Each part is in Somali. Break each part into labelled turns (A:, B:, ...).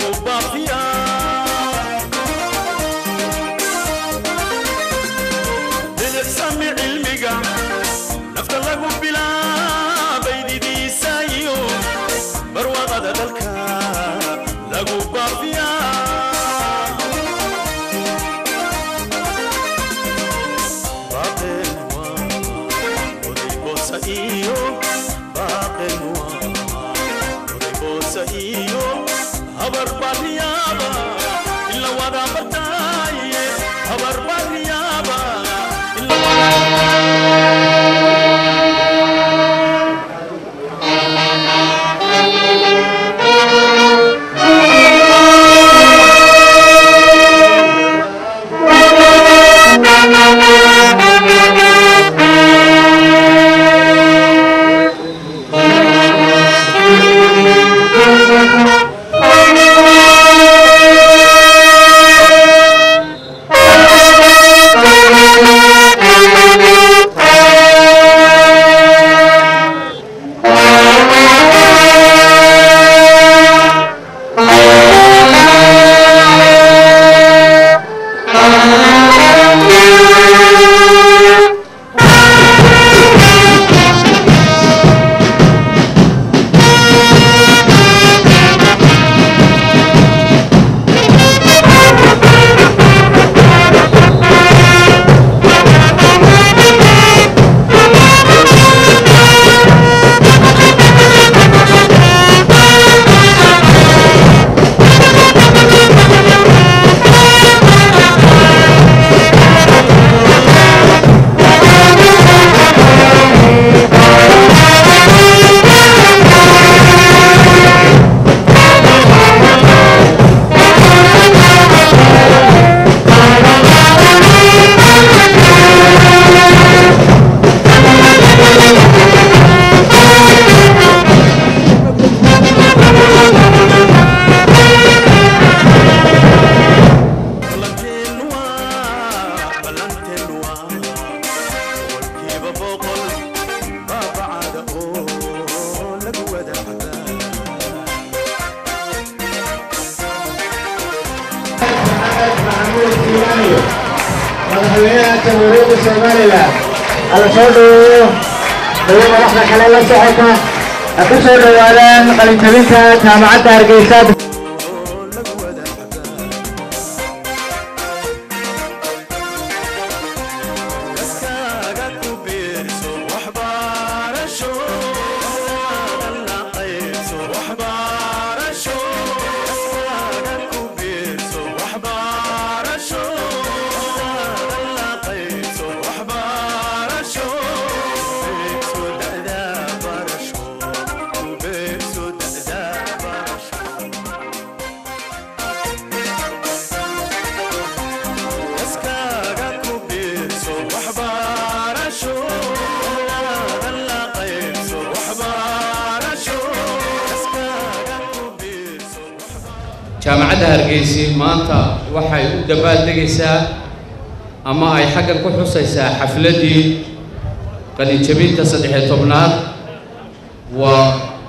A: madaxweynaha jamhuuriyadda somalilan alla soo dhaweeyo dawo madaxda kale la socota ha ku soo dhowaadaan qalinjabinta jaamacadda hargeysa
B: jaamacadda hargeysi maanta waxay u dabaaldegaysaa ama ay xaggan ku xusaysaa xafladdii qalinjabinta saddexiyo tobnaad waa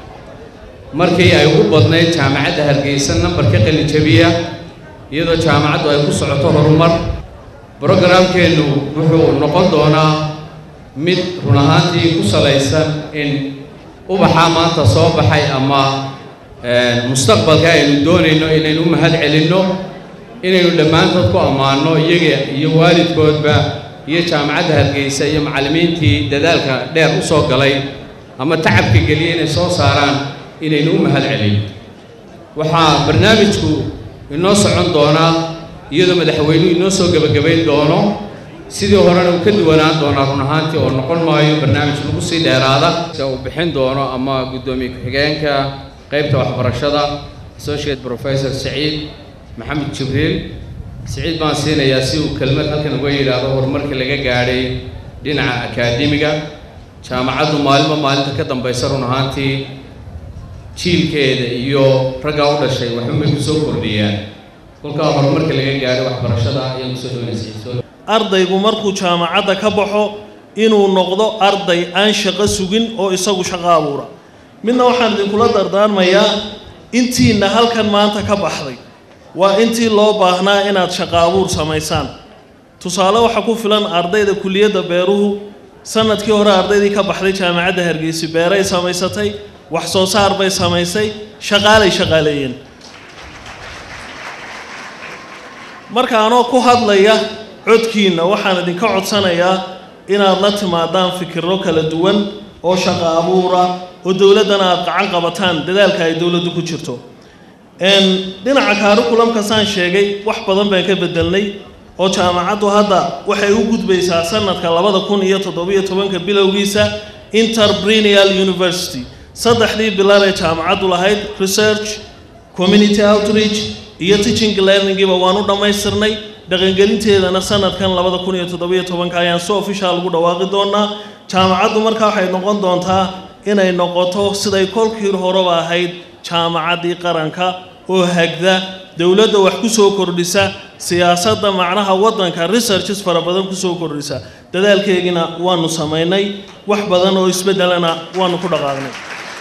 B: markii ay ugu badnayd jaamacadda hargeysa nambarka qalinjabiya iyadoo jaamacaddu ay ku socoto horumar brogaraamkeennu wuxuu noqon doonaa mid run ahaantii ku salaysan in ubaxaa maanta soo baxay ama mustaqbalka aynu doonayno inaynu u mahad celinno inaynu dhammaantood ku ammaanno iyaga iyo waalidkoodba iyo jaamacadda hargeysa iyo macallimiintii dadaalka dheer u soo galay ama tacabka geliya inay soo saaraan inaynu u mahad celinno waxaa barnaamijku inoo socon doonaa iyadoo madaxweynuhu inoo soo gebagabayn doono sidii horena uu ka duwanaan doonaa run ahaantii oo noqon maayo barnaamij lagu sii dheeraada se uu bixin doono ama guddoomiye ku-xigeenka qaybta waxbarashada associate professor saciid maxamed jibriil saciid baan siinayaa si uu kelmad halkan uga yidhaahdo horumarkii laga gaadhay dhinaca akaademiga jaamacaddu maalinba maalinta ka dambaysa run ahaantii jiilkeeda iyo raggaa u dhashay waxunbay kusoo kordhiyaan kolkaa horumarka laga gaadhay waxbarashada ayaan kusoo dhaweynaysa
C: ardaygu markuu jaamacadda ka baxo inuu noqdo arday aan shaqo sugin oo isagu shaqo abuura midna waxaan idinkula dardaarmayaa intiina halkan maanta ka baxday waa intii loo baahnaa inaad shaqo abuur samaysaan tusaale waxaa ku filan ardayda kuliyadda beeruhu sanadkii hore ardaydii ka baxday jaamacadda hargeysa beeray samaysatay wax soo saar bay samaysay shaqaalay shaqaaleeyeen marka anoo ku hadlaya codkiinna waxaan idinka codsanayaa inaad la timaadaan fikirro kala duwan oo shaqo abuura oo dowladdana aad gacan qabataan dadaalka ay dowladdu ku jirto dhinaca kaarikulamka saan sheegay wax badan baan ka bedelnay oo jaamacaddu hadda waxay u gudbaysaa sanadka labada kun iyo toddobiyo tobanka bilowgiisa interprenial university saddexdii bilar ee jaamacaddu lahayd research community outreach iyo teaching learningiiba waan u dhammaystirnay dhaqangelinteedana sanadkan labada kun iyo toddobiyo tobanka ayaan si official ugu dhawaaqi doonaa jaamacaddu markaa waxay noqon doontaa inay noqoto siday kolkii horeba ahayd jaamacaddii qaranka oo hagda dowladda wax ku soo kordhisa siyaasadda macnaha waddanka researches fara badan ku soo kordhisa dadaalkeegina waanu samaynay wax badan oo isbeddelana waanu ku dhaqaaqnay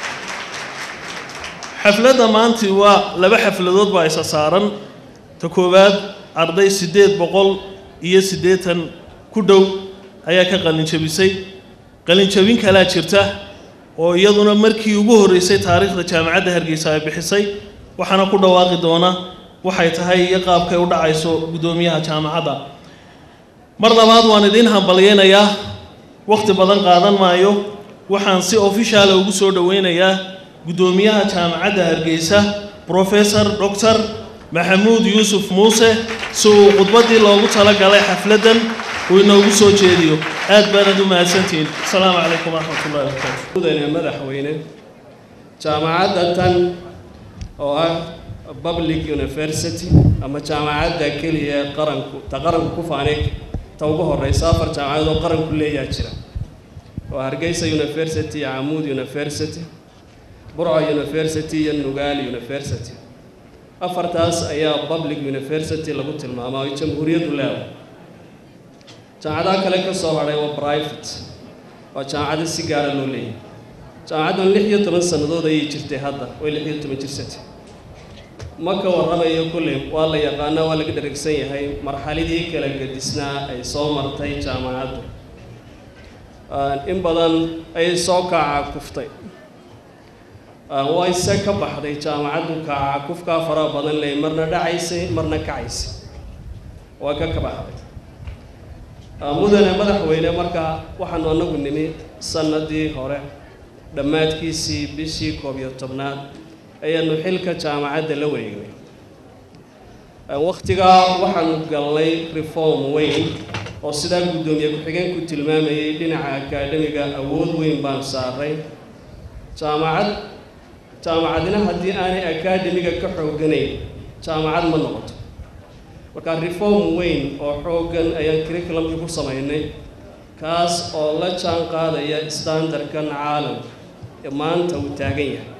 C: xafladda maanti waa laba xafladood baa isa saaran ta koowaad arday siddeed boqol iyo siddeetan ku dhow ayaa ka qalinjabisay qalinjabin kalaa jirta oo iyaduna markii ugu horreysay taariikhda jaamacadda hargeysa ay bixisay waxaana ku dhawaaqi doona waxay tahay iyo qaabkay u dhacayso guddoomiyaha jaamacadda mar labaad waan idiin hambalyeynayaa wakhti badan qaadan maayo waxaan si ofishaala ugu soo dhoweynayaa guddoomiyaha jaamacadda hargeysa professor doctor maxamuud yuusuf muuse si uu khudbaddii loogu talagalay xafladdan uu inoogu soo jeediyo aad baanad u mahadsantihiin asalaamu calaykum waraxmatullahi wabarakaatu
D: mudane madaxweyne jaamacadda tan oo ah public university ama jaamacadda keliya ee qaranku ta qaranku ku faanay ta ugu horeysa afar jaamacadood oo qaranku leeyaa jira oo hargeysa university iyo camuud university burco university iyo nugaal university afartaas ayaa public university lagu tilmaamaa ay jamhuuriyaddu leedahay jaamacadaha kale ka soo hadhay waa private waa jaamacado si gaara loo leeyahay jaamacaddan lix iyo toban sannadood ayay jirtay hadda way lix iyo toban jirsatay ma ka warramayo kulley waa la yaqaanaa waa laga dharagsan yahay marxaladii kala gedisnaa ay soo martay jaamacaddu in badan ayay soo kaaca kuftay way se ka baxday jaamacaddu kaaca kufkaa fara badan leh marna dhacaysay marna kacaysay waa ka ka baxday mudane madaxweyne markaa waxaanu anagu nimi sanadii hore dhammaadkiisii bishii koob iyo tobnaad ayaanu xilka jaamacadda la wareegnay wakhtigaa waxaanu galnay reform weyn oo sidaa guddoomiye ku-xigeenku tilmaamayay dhinaca akaademiga awood weyn baan saaray jaamacad jaamacadina haddii aanay akaademiga ka xooganayn jaamacad ma noqoto markaa reform weyn oo xooggan ayaan curriculumkii ku samaynay kaas oo la jaan qaadaya standardkan caalamka ee maanta uu taagan yahay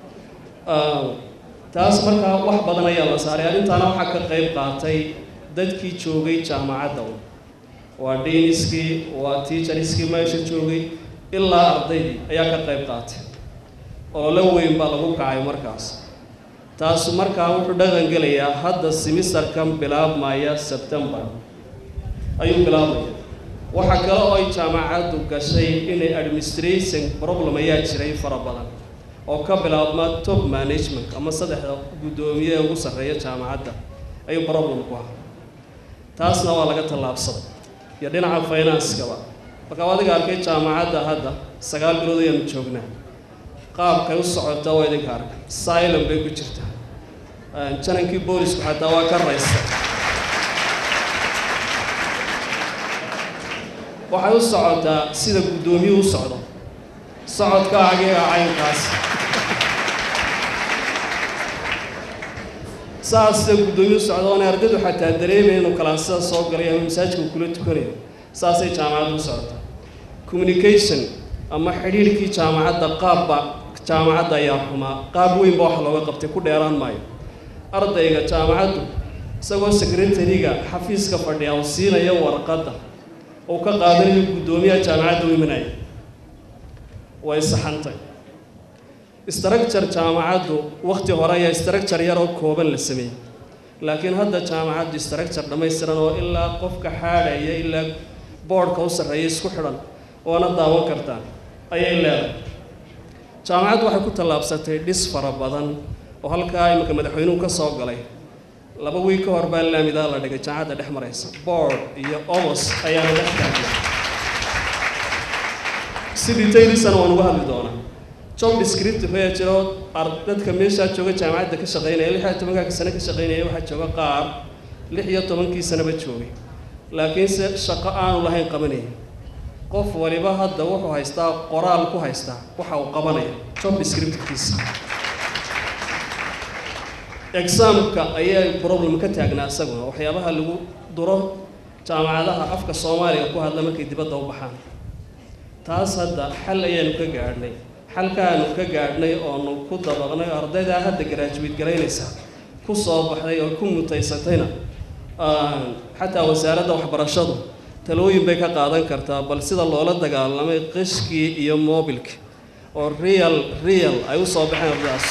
D: taas markaa wax badan ayaa la saaray arrintaana waxaa ka qayb qaatay dadkii joogay jaamacadda waa deaniskii waa teacheriskii meesha joogay ilaa ardaydii ayaa ka qayb qaatay oo la weyn baa lagu kacay markaas taasu markaa wuxuu dhaqan gelayaa hadda simisterkan bilaabmaya sebtembar ayuu bilaabmaya waxaa kale oo ay jaamacaddu gashay inay administration problem ayaa jiray fara badan oo ka bilaabma top management ama saddexda guddoomiye ee ugu sarreeya jaamacadda ayuu problem ku ahaa taasna waa laga tallaabsaday iyo dhinaca finanskaba markaa adiga arkay jaamacadda hadda sagaal bilood ayaanu joognaa qaabkay u socota waa idinka arkay silom bay ku jirtaa janankii boolisku xataa waa ka raysta waxay u socotaa sida guddoomiyuhu u socdo socodka agiga caynkaas saas sida guddoomiyuhu socdo oona ardaydu xataa dareemaya inuu kalaasada soo galay ama masaajidka uu kula tukanayo saasay jaamacaddu u socotaa communication ama xidhiirhkii jaamacadda qaabba jaamacadda ayaa xumaa qaab weynba wax looga qabtay ku dheeraan maayo ardayga jaamacaddu isagoo secretariga xafiiska fadhiya uu siinaya warqadda uu ka qaadanayo guddoomiyaha jaamacadda u imanaya way saxantay structure jaamacaddu wakhti hore ayaa structure yaroo kooban la sameeyey laakiin hadda jaamacaddu structure dhammaystiran oo ilaa qofka xaadhaya ilaa boodhka u sarreeya isku xidhan oona daawan kartaa ayay leedahay jaamacaddu waxay ku tallaabsatay dhis fara badan oo halkaa iminka madaxweynuhu ka soo galay laba wiig ka hor baa laamidaa la dhigay jaamacadda dhex maraysa board iyo omos ayaana dhex taagna si detailisana waan uga hadli doonaa job descriptive ayaa jiro dadka meeshaa jooga jaamacadda ka shaqaynaya lix iyo tobankaa sane ka shaqaynaya waxaa jooga qaar lix iyo tobankii sanaba joogay laakiinse shaqo aanu lahayn qabanaya qof waliba hadda wuxuu haystaa qoraal ku haystaa waxa uu qabanaya job descriptivekiisa exaamka ayaa problem ka taagnaa isaguna waxyaabaha lagu duro jaamacadaha afka soomaaliga ku hadla markay dibadda u baxaan taas hadda xal ayaanu ka gaadhnay xalkaanu ka gaadhnay oonu ku dabaqnay oo ardaydaa hadda garaajuweed garaynaysa ku soo baxday oo ku mutaysatayna xataa wasaaradda waxbarashadu talooyin bay ka qaadan kartaa bal sida loola dagaalamay qishkii iyo mobilka oo real real ay u soo baxeen ardaydaas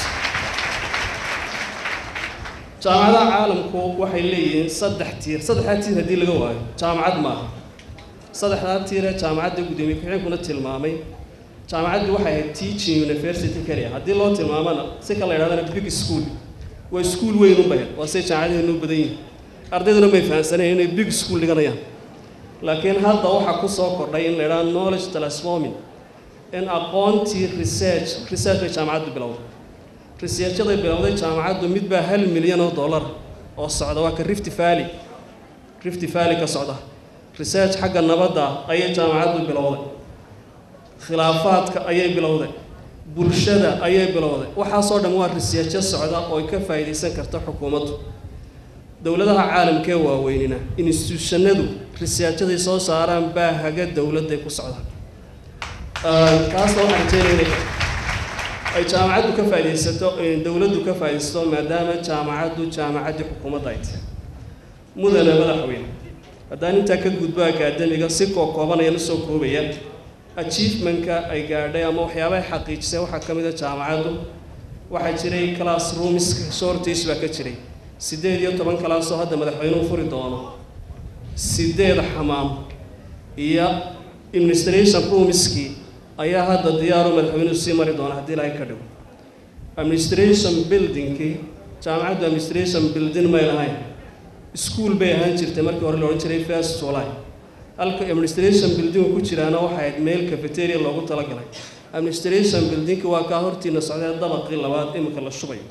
D: jaamacadaha caalamku waxay leeyihiin saddex tiir saddexdaa tiir haddii laga waayo jaamacad maaha saddexdaa tiire jaamacadda guddoomiye ku-xigeenkuna tilmaamay jaamacaddu waxay ahayd teaching university keliya haddii loo tilmaamana si kala yidhahdana big school waa iskuul weyn u bahed waa say jaamacadaheenu u badan yihin ardayduna may fahamsaneen inay big school dhiganayaan laakiin hadda waxaa ku soo kordhay in la yidhaha knowledge transforming in aqoontii research research bay jaamacaddu bilowday researchaday bilowday jaamacaddu mid baa hal milyan oo dollar oo socda waa ka rift valley rift valley ka socda research xagga nabadda ayay jaamacaddu bilowday khilaafaadka ayay bilowday bulshada ayay bilowday waxaasoo dhan waa researcho socda oo ay ka faa'iidaysan karta xukuumaddu dowladaha caalamkee waaweynina institutionadu researchaday soo saaraan baa haga dowladday ku socdaan taasna waxaan rajeynaya inay ay jaamacaddu ka faaidaysato dowladdu ka faaidaysato maadaama jaamacaddu jaamacaddii xukuumadda ay tahay mudane madaxweyne haddaan intaa ka gudbo akaademiga si koo koobanayaan usoo koobaya achievementka ay gaadhay ama waxyaabaha xaqiijisay waxaa ka mid a jaamacaddu waxaa jiray classroomska shortage baa ka jiray siddeed iyo toban kalaasoo hadda madaxweynuhu furi doono siddeed xamaam iyo administration roomskii ayaa hadda diyaaru madaxweynuhu sii mari doona haddii ilaahay ka dhigo administration buildingkii jaamacaddu administration building may lahayn school bay ahaan jirtay markii hore la odhan jiray first july halka administration buildingu ku jiraana waxay ahayd meel cafeteria loogu talagalay administration buildingki waa kaa hortiina socdee dabaqii labaad imika la shubayo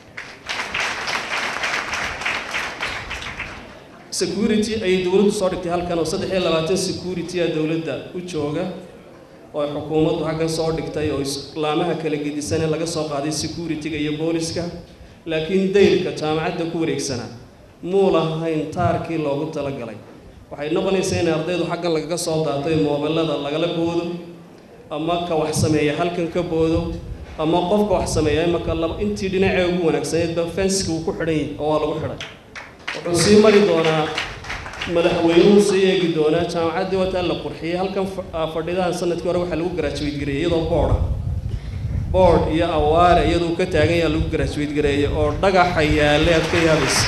D: security ayay dowladdu soo dhigtay halkan oo saddex iyo labaatan security a dowladda u jooga oo xukuumaddu xaggan soo dhigtay oo islaamaha kala gedisane laga soo qaaday security-ga iyo booliska laakiin dayrka jaamacadda ku wareegsanaa muu lahayn taarkii loogu talagalay waxay noqonaysaa in ardaydu xaggan lagaga soo daatay moobelada lagala boodo ama ka wax sameeya halkan ka boodo ama qofka wax sameeya imaka laba intii dhinacee ugu wanaagsaneedba fenska uu ku xidhan yahay oo waa lagu xidhay wuxuu sii mari doonaa madaxweynuhu sii eegi doonaa jaamacaddii wataa la qurxiyey halkan fadhidahan sanadkii hore waxaa lagu garaajuweyd gareeyey iyadoo boorda boord iyo awaare iyaduu ka taagan yaha lagu garaajuweyd gareeyey oo dhagaxa yaalle aad ka yaabaysa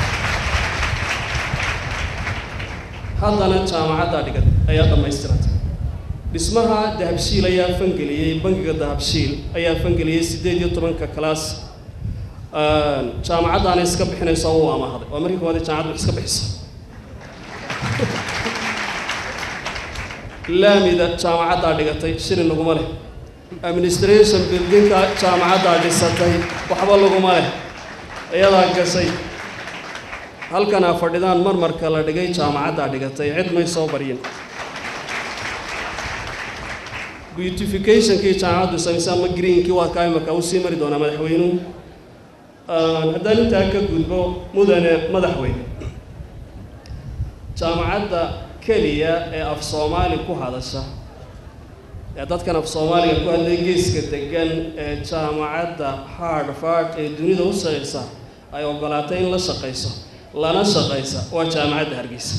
D: haddana jaamacaddaa dhigan ayaa dhammaystirantay dhismaha dahabshiil ayaa fangeliyey bangiga dahabshiil ayaa fangeliyey siddeed iyo tobanka kalaas jaamacaddaana iska bixinayso uu amahday waa markii koowaad jaamacaddu iska bixisa laamida jaamacaddaa dhigatay shilin laguma leh administration buildingka jaamacaddaa dhisatay waxba laguma leh iyadaa gashay halkanaa fadhidaan marmarka la dhigay jaamacaddaa dhigatay cid may soo baryin beautificationkii jaamacaddu samaysay ama greenkii waa kaa imarkaa uu sii mari doonaa madaxweynuhu haddaan intaa ka gudbo mudane madaxweyne jaamacadda keliya ee af soomaali ku hadasha ee dadkan af soomaaliga ku hadlay geeska degan ee jaamacadda hardfard ee dunida u shaqaysa ay ogolaatay in la shaqayso lana shaqaysa waa jaamacadda hargeysa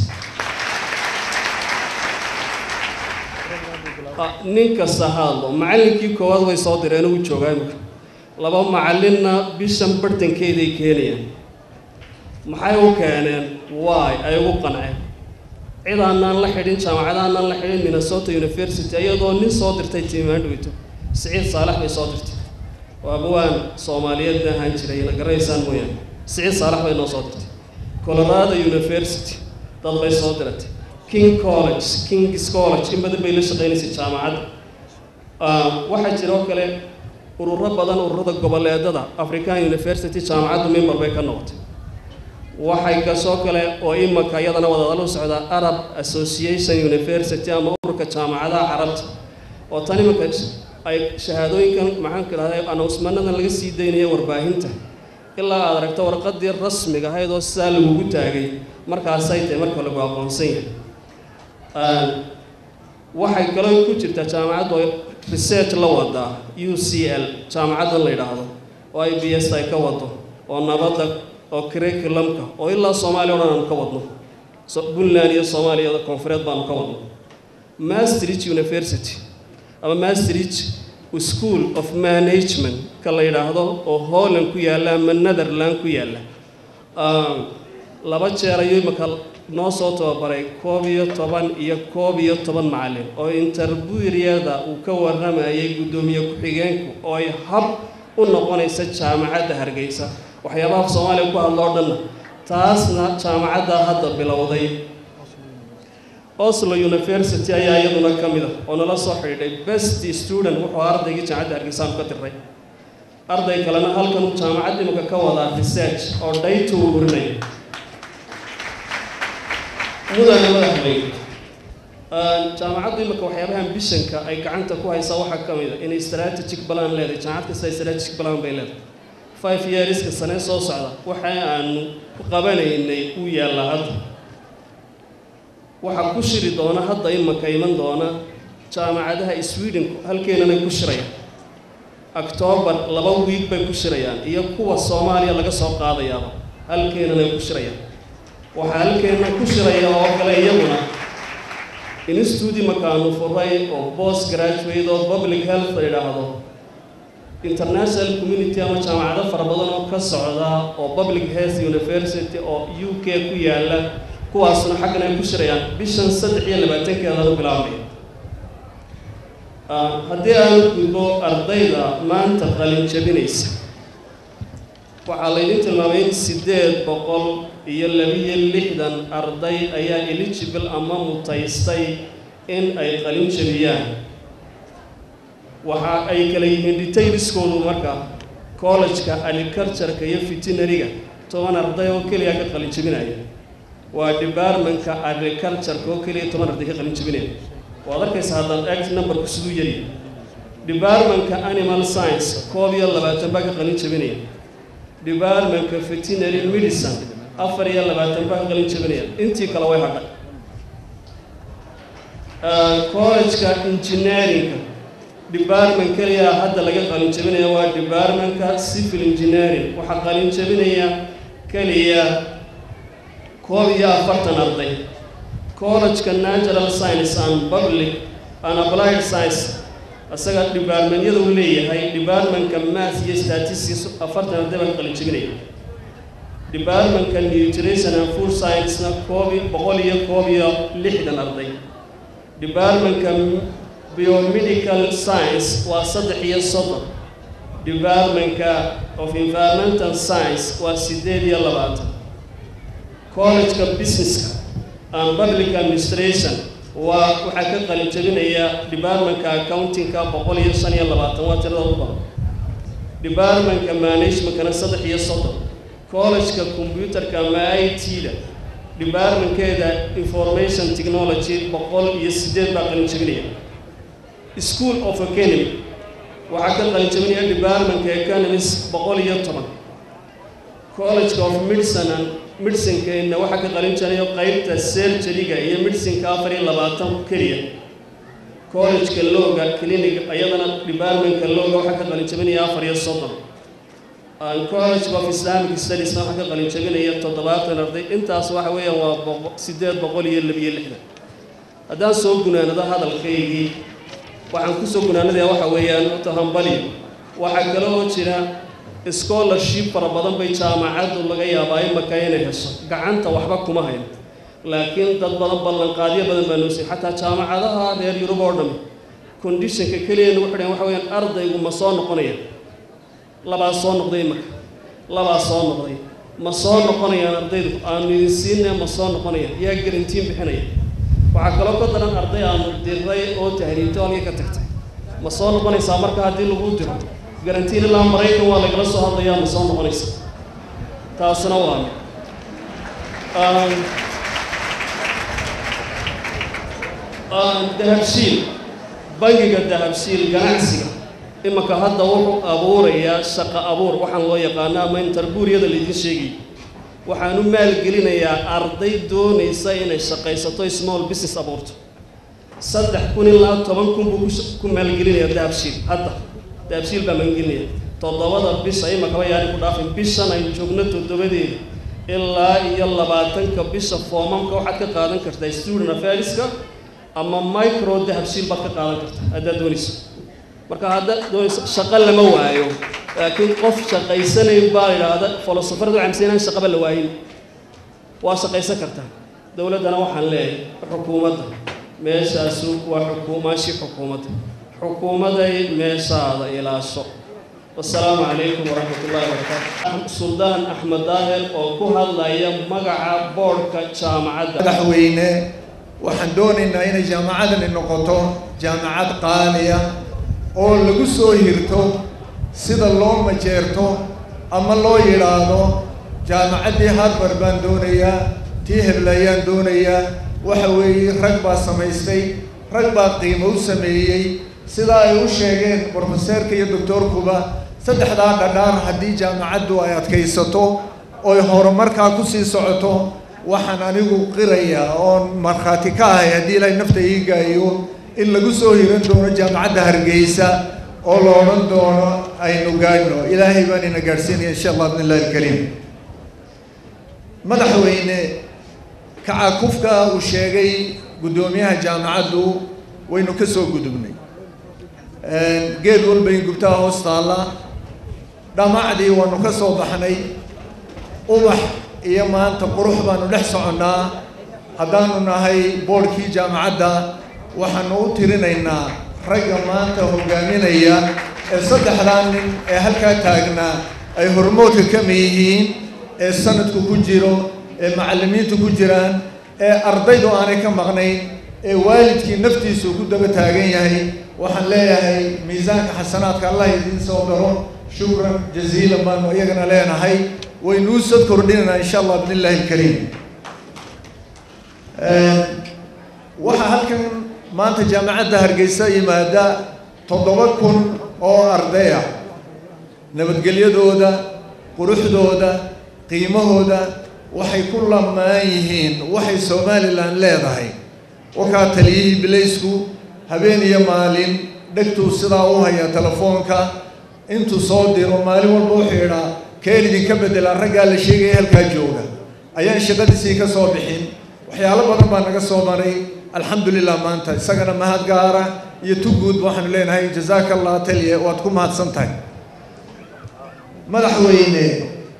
D: nin kasta hadlo macallinkii koowaad way soo direen uu joogaa imika laba macalinna bishan bartankeeday keenayaan maxay u keeneen waay ay ugu qanceen cid aanaan la xidhin jaamacad aanaan la xidhin minnesota university iyadoo nin soo dirtay tiimaandhowito siciid saalax bay soo dirtay waa buwaan soomaaliyeedna ahaan jiray na garanaysaan mooyaane siciid saalax bay noo soo dirtay colorado university dad bay soo diratay king college kings college in badan bay la shaqaynaysay jaamacadda waxaa jira oo kale ururo badan ururada goboleedada african university jaamacaddu member bay ka noqotay waxay kasoo kale oo imaka iyadana wadadalo socda arab association university ama ururka jaamacadaha carabta oo tan imaka ay shahaadooyinkan maxaanku idhahday announcemanadan laga sii daynaya warbaahinta ilaa aad aragto warqadii rasmiga ahayd oo sidaa lagugu taagay markaasay tahay marka lagu aqoonsan yahay waxay kaloo ku jirtaa jaamacaddu ay research la wadaa u c l jaamacaddan la yidhaahdo oo i b s ay ka wado oo nabadda oo curriculumka oo ilaa soomaaliya o dhan aanu ka wadno puntland iyo soomaaliya koonfureed baanu ka wadno maastricht university ama maastricht school of management ka la yidhaahdo oo holland ku yaalla ama netherland ku yaalla laba jeer ayuu imaka noo soo tababaray koob iyo toban iyo koob iyo toban macallin oo interburyada uu ka warramayay guddoomiye ku-xigeenku oo ay hab u noqonaysa jaamacadda hargeysa waxyaabaha soomaaliya ku hadlo o dhanna taasna jaamacadda hadda bilowday oslo university ayaa iyaduna ka mid a oo nala soo xidhiidhay best student wuxuu ardaygii jaamacadda hargeysaanu ka diray arday kalena halkan jaamacadda imika ka wadaa research oo dhayta uu urinaya mudane madaxweyne jaamacaddu imika waxyaabaha ambitionka ay gacanta ku haysaa waxaa ka mid a inay strategic balan leedahay jaamacad kasta strategic balan bay leedahay five yearska sanee soo socda waxa aanu qabanaynay uu yaallaa hadda waxaa ku shiri doona hadda imaka iman doona jaamacadaha sweden halkeenanay ku shirayaan octoobar laba wiig bay ku shirayaan iyo kuwa soomaaliya laga soo qaadayaaba halkeenanay ku shirayaan waxaa halkeena ku shiraya oo kale iyaguna institute makaanu furay oo post graduate oo public health la yidhaahdo international community ama jaamacado fara badan oo ka socda oo public health university oo u k ku yaalla kuwaasna xaggan ay ku shirayaan bishan saddex iyo labaatankeedaan u bilaabmaya haddii aan gudbo ardayda maanta qalin jabinaysa waxaa laydin tilmaamay in siddeed boqol iyo labiyo lixdan arday ayaa eligible ama mutaystay in ay qalin jabiyaan waxa ay kala yihiin detailskoodu marka college-ka agriculture-ka iyo veterinary-ga toban arday oo keliya ka qalin jabinaya waa departmentka agriculture-ka oo keliya toban arday ka qalin jabinaya waad arkaysa haddaan act numberku siduu yari departmentka animal science koob iyo labaatan baa ka qalin jabinaya departmentka veterinary medicine afar iyo labaatan baa ka qalin jabinaya intii kale way hadhay college-ka engineering-ka department keliya hadda laga qalin jabinaya waa departmentka civil engineering waxaa qalin jabinaya keliya koob iyo afartan arday college-ka natural science and public and applied science isaga departmentyada uu leeyahay departmentka math iyo statistics afartan arday baa ka qalin jabinaya departmentka nutrition and food science-na koob boqol iyo koob iyo lixdan arday departmentka biomedical science waa saddex iyo soddon departmentka of environmental science waa siddeed iyo labaatan college-ka businesska and public administration waa waxaa ka qalin jabinaya departmentka accountingka boqol iyo shan iyo labaatan waa tirada ugu badan departmentka managementkana saddex iyo soddon college-ka computerka ama i t-da departmentkeeda information technology boqol iyo siddeed baa qalin jabinaya school of economy waxaa ka qalin jabinaya departmentka economies boqol iyo toban college of medicine and medicinkeenna waxaa ka qalin jarayo qeybta surgeryga iyo medicinka afar iyo labaatan keliya college-ka looga clinic iyadana departmentka looga waxaa ka qalin jabinaya afar iyo soddon college of islamic studiesna waxaa ka qalin jabinaya toddobaatan arday intaas waxa weeyaan waa boqo siddeed boqol iyo labiyo lixdan haddaan soo gunaanado hadalkaygii waxaan kusoo gunaanadayaa waxa weeyaan horta hambaliyo waxaa kale oo jira scholarship fara badan bay jaamacaddu laga yaabaa imaka inay hesho gacanta waxba kuma hayn laakiin dad badan ballanqaadyo badan baa noo siiyey xataa jaamacadaha reer yurub oo dhami conditionka keliya nagu xidhan waxa weyaan ardaygu ma soo noqonaya labaa soo noqday imaka labaa soo noqday ma soo noqonayaan ardaydu aanu idin siinay ma soo noqonayaan yaa garantiin bixinaya waxaa kaloo ka daran arday aanu diray oo tahriibtay oo halkii ka tagtay ma soo noqonaysaa marka haddii lagu diro garantiin ilaa maraykan waa lagala soo hadlayaa ma soo noqonaysa taasna waa mid dahabshiil bangiga dahabshiil ganacsiga imanka hadda wuxuu abuurayaa shaqo abuur waxaan loo yaqaano ama interbuuriyada laydin sheegay waxaan u maalgelinayaa arday doonaysa inay shaqaysato small business abuurto saddex kun ilaa toban kun buu ku maalgelinayaa dahabshiil hadda dahabshiil baa maalgelinaya toddobada bisha imakaba yaani ku dhaafin bishan aynu joogno toddobadeeda ilaa iyo labaatanka bisha foomamka waxaad ka qaadan kartaa student affairska ama micro dahabshiil baad ka qaadan kartaa haddaad doonayso marka haddaad doonayso shaqo lama waayo laakiin qof shaqaysanayn baa idhaahda filosofaradu camsa inaan shaqaba la waayin waa shaqaysan kartaa dowladdana waxaan leeyahay xukuumadda meeshaasu waa xukuumaashii xukuumadda xukuumaday meeshaada ilaasho wasalaamu calaykum waraxmat ullahi wabarakaatu suldaan axmed daahir oo ku hadlaya magaca boodhka jaamacadda
E: madaxweyne waxaan doonaynaa inay jaamacadani noqoto jaamacad qaaliya oo lagu soo hirto sida loo majeerto ama loo yidhaahdo jaamacaddii harbar baan doonayaa tii hebla ayaan doonayaa waxa weeye rag baa samaystay rag baa qiimo u sameeyey sidaa ay u sheegeen brofeseerka iyo doctoorkuba saddexdaa dhadhaar haddii jaamacaddu ay adkaysato oy horumarkaa kusii socoto waxaan anigu qirayaa oon markhaati ka ahay haddii ilaahay nafta ii gaayo in lagu soo hiran doono jaamacadda hargeysa oo la odhan doono aynu gaadhno ilaahay baan ina gaadhsiinaya insha allah bidn illahi alkariim madaxweyne kacakufka uu sheegay guddoomiyaha jaamacaddu waynu ka soo gudubnay geed walba in gubtaha hoos taalla dhamacdii waanu ka soo baxnay ubax iyo maanta qurux baanu dhex soconnaa haddaanu nahay boodhkii jaamacadda waxaanu u tirinaynaa ragga maanta hogaaminaya ee saddexdaa nin ee halkaa taagnaa ay hormoodka kama yihiin ee sanadku ku jiro ee macallimiintu ku jiraan ee ardaydu aanay ka maqnayn ee waalidkii naftiisu ku daba taagan yahay waxaan leeyahay miisaanka xasanaadka allah idiin soo daro shukran jaziilan baanu iyagana leenahay waynuu sad kordhinaynaa insha allah bidn illahi alkariim waxaa halkan maanta jaamacadda hargeysa yimaada toddoba kun oo arday ah nabadgelyadooda quruxdooda qiimahooda waxay ku lamaan yihiin waxay somalilan leedahay wakaa taliyihii bilaysku habeen iyo maalin dhegtuu sidaa u haya telefoonka intuu soo diro maalin walba wuxuu idhaa keen idinka beddelaa raggaa la sheegaya halkaa jooga ayaan shaqadiisii ka soo bixin waxyaalo badan baa naga soo maray alxamdulilah maanta isagana mahad gaara iyo tuguudba waxaanu leenahay jazaaka allah taliye waad ku mahadsan tahay madaxweyne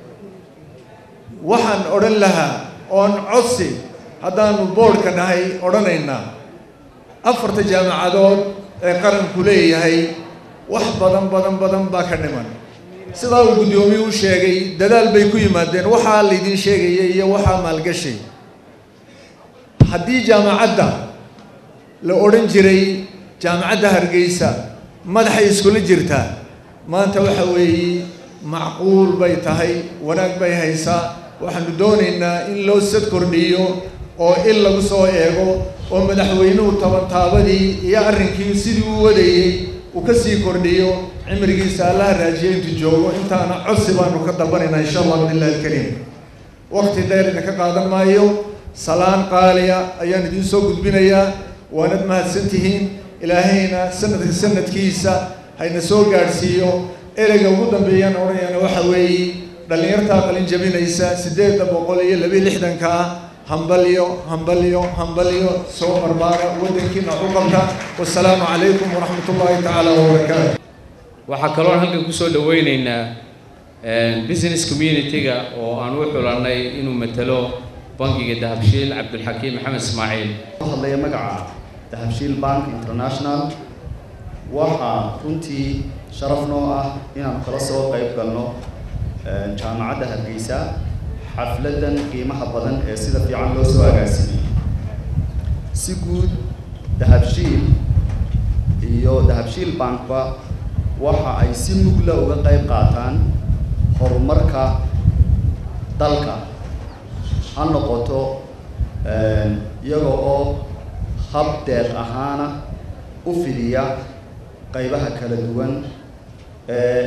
E: waxaan odhan lahaa oon codsi haddaanu boodhka nahay odhanaynaa afarta jaamacadood ee qaranku leeyahay wax badan badan badan baa ka dhiman sidaa uu guddoomiyuu u sheegay dadaal bay ku yimaadeen waxaa laydin sheegaya iyo waxaa maalgashay haddii jaamacadda la odhan jiray jaamacadda hargeysa madaxay iskula jirtaa maanta waxa weeye macquul bay tahay wanaag bay haysaa waxaanu doonaynaa in loo sad kordhiyo oo il lagu soo eego oo madaxweynuhu tabantaabadii iyo arrinkii sidii u wadayey uu ka sii kordhiyo cimrigiisa allaha raajiyo intuu joogo intaana codsi baanu ka dalbanaynaa insha allah bidn illahi alkariim waqti dheer idinka qaadan maayo salaan qaaliya ayaan idiin soo gudbinayaa waanad mahadsan tihiin ilaahayna sanadka sanadkiisa hayna soo gaadhsiiyo ereyga ugu dambeeyaan odhanayana waxa weeye dhallinyartaa qalin jabinaysa siddeedda boqol iyo labiyo lixdanka ah hambalyo hambalyo hambalyo soo barbaara waddankiina u qabta wasalaamu calaykum waraxmat ullaahi tacaala wabarakaatu
B: waxaa kaloon halkan kusoo dhaweyneynaa business community-ga oo aan u xulannay inuu matalo bangiga dahabshiil cabdulxakiim maxamed ismaaciil
F: hadlaya magaca dahabshiil bank international waxaa runtii sharaf noo ah inaan kala soo qayb galno jaamacadda hargeysa xafladan qiimaha badan ee sida fiican loo soo agaasimay si guud dahabshiil iyo dahabshiil bankba waxa ay si mugla uga qayb qaataan horumarka dalka ha noqoto iyaga oo hab deeq ahaana u fidiya qaybaha kala duwan ee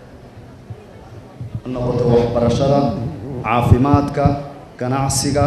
F: noqoto waxbarashada caafimaadka ganacsiga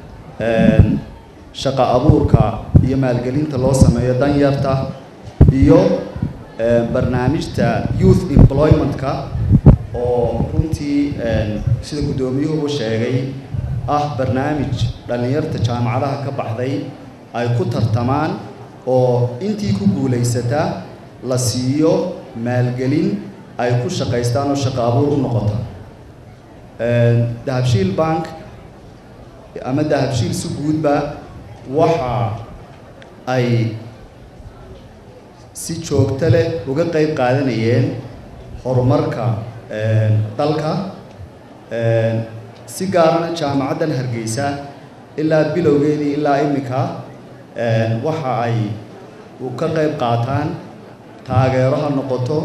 F: shaqa abuurka iyo maalgelinta loo sameeyo danyarta iyo barnaamijta youth employment-ka oo runtii sida guddoomiyuhubu sheegay ah barnaamij dhallinyarta jaamacadaha ka baxday ay ku tartamaan oo intii ku guulaysata la siiyo maalgelin ay ku shaqaystaan oo shaqo abuur u noqota dahabshiil bank ama dahabshiil si guudba waxa ay si joogto leh uga qayb qaadanayeen horumarka dalka si gaarana jaamacaddan hargeysa ilaa bilowgeedii ilaa iminka waxa ay ka qayb qaataan taageero ha noqoto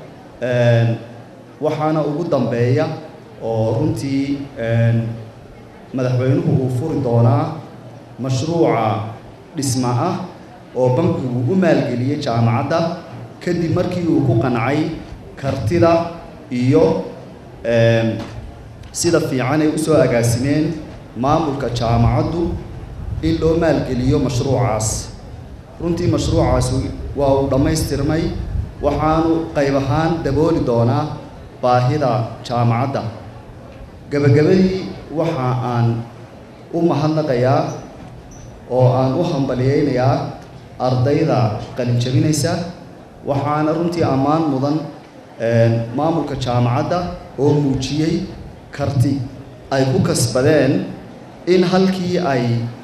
F: waxaana ugu dambeeya oo runtii madaxweynuhu uu furi doonaa mashruuca dhisma ah oo bankigu u maalgeliyey jaamacadda kadib markii uu ku qancay kartida iyo sida fiican ay usoo agaasimeen maamulka jaamacaddu in loo maalgeliyo mashruucaas runtii mashruucaas waa uu dhammaystirmay waxaanu qayb ahaan dabooli doonaa baahida jaamacadda gebagabadii waxa aan u mahadnaqayaa oo aan u hambaliyeynayaa ardayda qalin jabinaysa waxaana runtii ammaan mudan maamulka jaamacadda oo muujiyey karti ay ku kasbadeen in halkii ay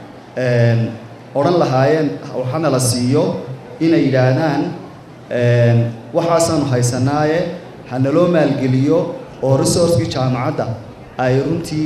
F: odhan lahaayeen waxana la siiyo inay yidhaahdaan waxaasaanu haysanaaye hanaloo maalgeliyo oo resourcekii jaamacadda ay runtii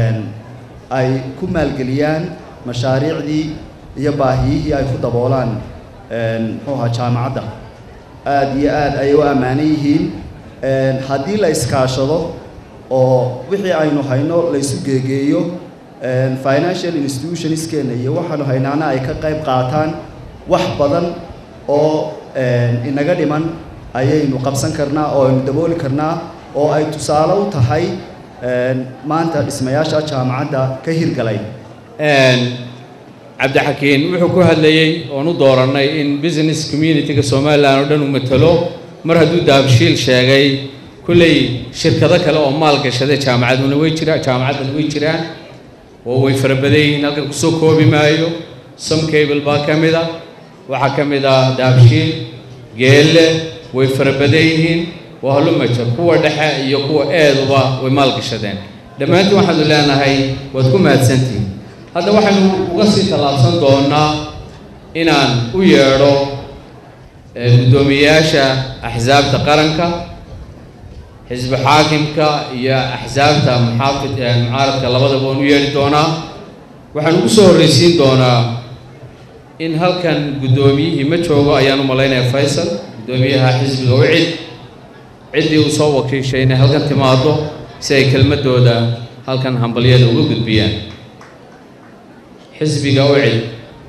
F: ay ku maalgeliyaan mashaariicdii iyo baahiyihii ay ku daboolaan muxuu ahaa jaamacadda aada iyo aad ayay u ammaanan yihiin haddii la iskaashado oo wixii aynu hayno la isu geegeeyo financial institutionskeenna iyo waxaanu haynaana ay ka qayb qaataan wax badan oo inaga dhiman ayaynu qabsan karnaa oo aynu dabooli karnaa oo ay tusaale u tahay maanta dhismayaasha jaamacadda ka hirgalay
B: cabdixakiin wuxuu ku hadlayey oon u doorannay in business community-ga somalilan oo dhan uu matalo mar hadduu dahabshiil sheegay kulley shirkado kale oo maal gashaday jaamacaduna way jiraan jaamacadduna way jiraan oo way fara badan yihiin halkan kusoo koobi maayo some cable baa ka mid a waxaa ka mid ah dahabshiil geelle way fara badan yihiin waa hallumaja kuwa dhexe iyo kuwa eeduba way maal gashadeen dhammaantiin waxaanu leenahay waad ku mahadsantihin hadda waxaynu uga sii tallaabsan doonaa inaan u yeedho guddoomiyayaasha axsaabta qaranka xisbi xaakimka iyo axsaabta muxaafid mucaaradka labadaba waan u yeedhi doonaa waxaan ugu soo horreysiin doonaa in halkan guddoomiyihii ma joogo ayaan u malaynaya faysal guddoomiyaha xisbiga wicid ciddii uu soo wakiishay inay halkan timaado si ay kelmadooda halkan hambalyada uga gudbiyaan xisbiga ucid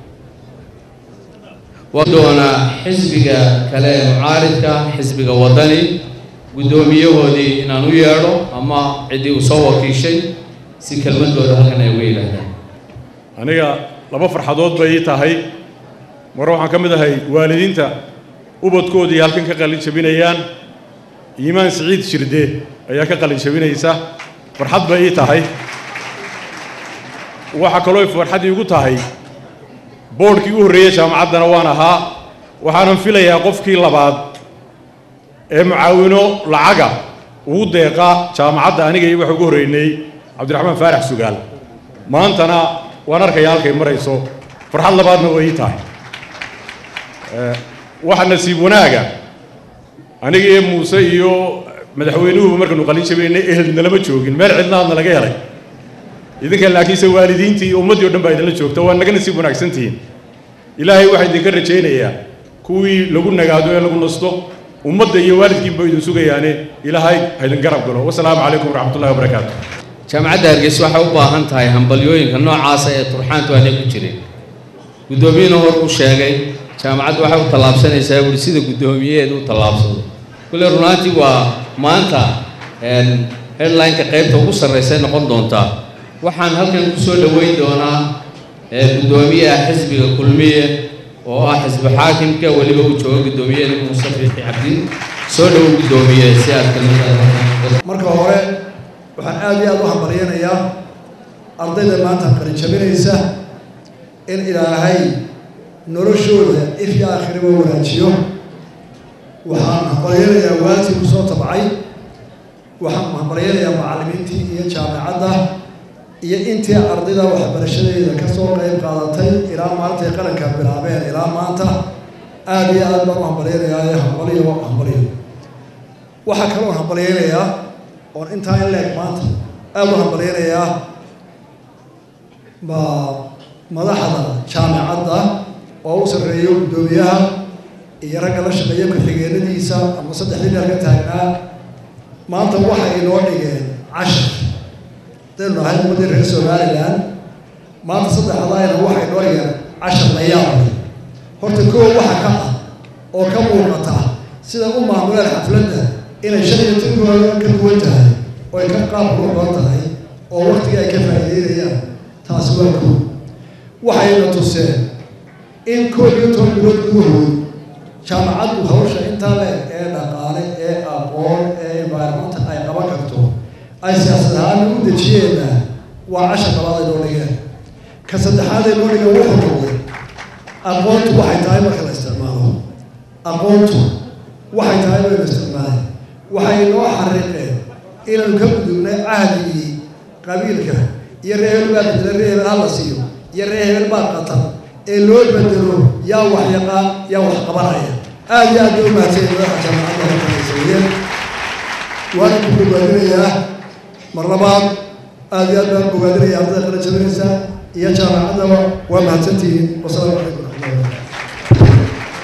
B: waa doonaa xisbiga kale ee mucaaridka xisbiga waddani guddoomiyahoodii inaan u yeedho ama ciddii uu soo wakiishay si kelmadooda halkan ay uga yidhaahdaan
G: aniga laba farxadood bay ii tahay mar waxaan ka mid ahay waalidiinta ubadkoodii halkan ka qalin jabinayaan iimaan siciid shirde ayaa ka qalin jabinaysa farxad bay ii tahay waxaa kaloo farxad iigu tahay boodhkii u horreeyey jaamacaddana waan ahaa waxaanan filayaa qofkii labaad ee mucaawino lacaga ugu deeqa jaamacadda aniga iyo waxa ugu horreynay cabdiraxmaan faarax sugaal maantana waan arkaya halkay marayso farxad labaadna way ii tahay waxa nasiib wanaaga aniga iyo muuse iyo madaxweynuhuba markanu qalin jabaynay ehelna lama joogin meel cidnaadna laga helay idinka laakiinse waalidiintii iyo ummaddii o dhan baa idinla joogta waa naga nasiib wanaagsantihiin ilaahay waxaa idinka rajaynayaa kuwii lagu nagaado ee lagu nasto ummadda iyo waalidkiinba idin sugayaane ilaahay ha idin garab galo wasalaamu calaykum waraxmatullahi wabarakaatu
B: jaamacadda hargeysa waxay u baahan tahay hambalyooyinka noocaasa ee turxaantu aanay ku jirin guddoomiyuhuna hor u sheegay jaamacaddu waxay u tallaabsanaysaa wuri sida guddoomiyeheedu u tallaabsado kulle runaantii waa maanta headlineka qaybta ugu sarraysay noqon doontaa waxaan halkan ku soo dhoweyn doonaa guddoomiyaha xisbiga kulmiye oo ah xisbi xaakimka weliba uu joogo guddoomiyeheeda muuse fiixi cabdi soo dhowo guddoomiye si aad kalmada
H: marka hore waxaan aada iyo aada u hambalyanayaa ardayda maanta qalin jabinaysa in ilaahay noloshooda if iyo aakhiriba wanaajiyo waxaan hambalyanayaa waalidkii ku soo tabcay waxaan hambalyanayaa macallimiintii iyo jaamacadda iyo intii ardayda waxbarashadeeda ka soo qayb qaadatay ilaa maalintay qaranka bilaabeen ilaa maanta aada iyo aad baan u hambalyanayaa hambalyo hambalyo waxaa kaloo hambalyaynayaa oon intaa in leeg maanta aada u hambalyaynayaa ma madaxda jaamacadda oo u sarreeyo guddoomiyaha iyo ragga la shaqeeya ku-xigeenadiisa ama saddexdii dheer ka taagnaa maanta waxay inoo dhigeen cashar hadaynu nahay ummaddii reer somalilan maanta saddexdaayna waxay inoo dhigeen cashar la yaabay horta koo waxa ka ah oo ka muuqata sida u maamuleen xafladda inay shan iyo tonkooda ka duwan tahay oo ay ka qaab qurux badan tahay oo waktigii ay ka faa'iideynayaan taasi waa koo waxayna tuseen in koob iyo toban bilood gudahood jaamacaddu hawsha intaa le ee dhaqaale ee aqoon ee environmental ay qaban karto ay siyaasad ahaan u dejiyeenna waa cashar labaad ay noo dhigeen ka saddexaad ay noo dhigeen wuxuu noqday aqoontu waxay tahay marka la isticmaalo aqoontu waxay tahay baynu isticmaalay waxay noo xariiqeen inaynu ka gudubnay cahdigii qabiilka iyo ree hebel baa bedela ree hebel hala siiyo iyo ree hebel baa qatar ee loo bedelo yaa wax yaqaan yaa wax qabanaya aada iyo aad bay u mahadsan madaxa jaamacadda halkanaysaiyeen waana ku bogaadinayaa mar labaad aada iyo aad baan bogaadinaya ardada qala jabinaysa iyo jaamacaddaba waa mahadsantihiin wasalaamu calaykum raxmatullahi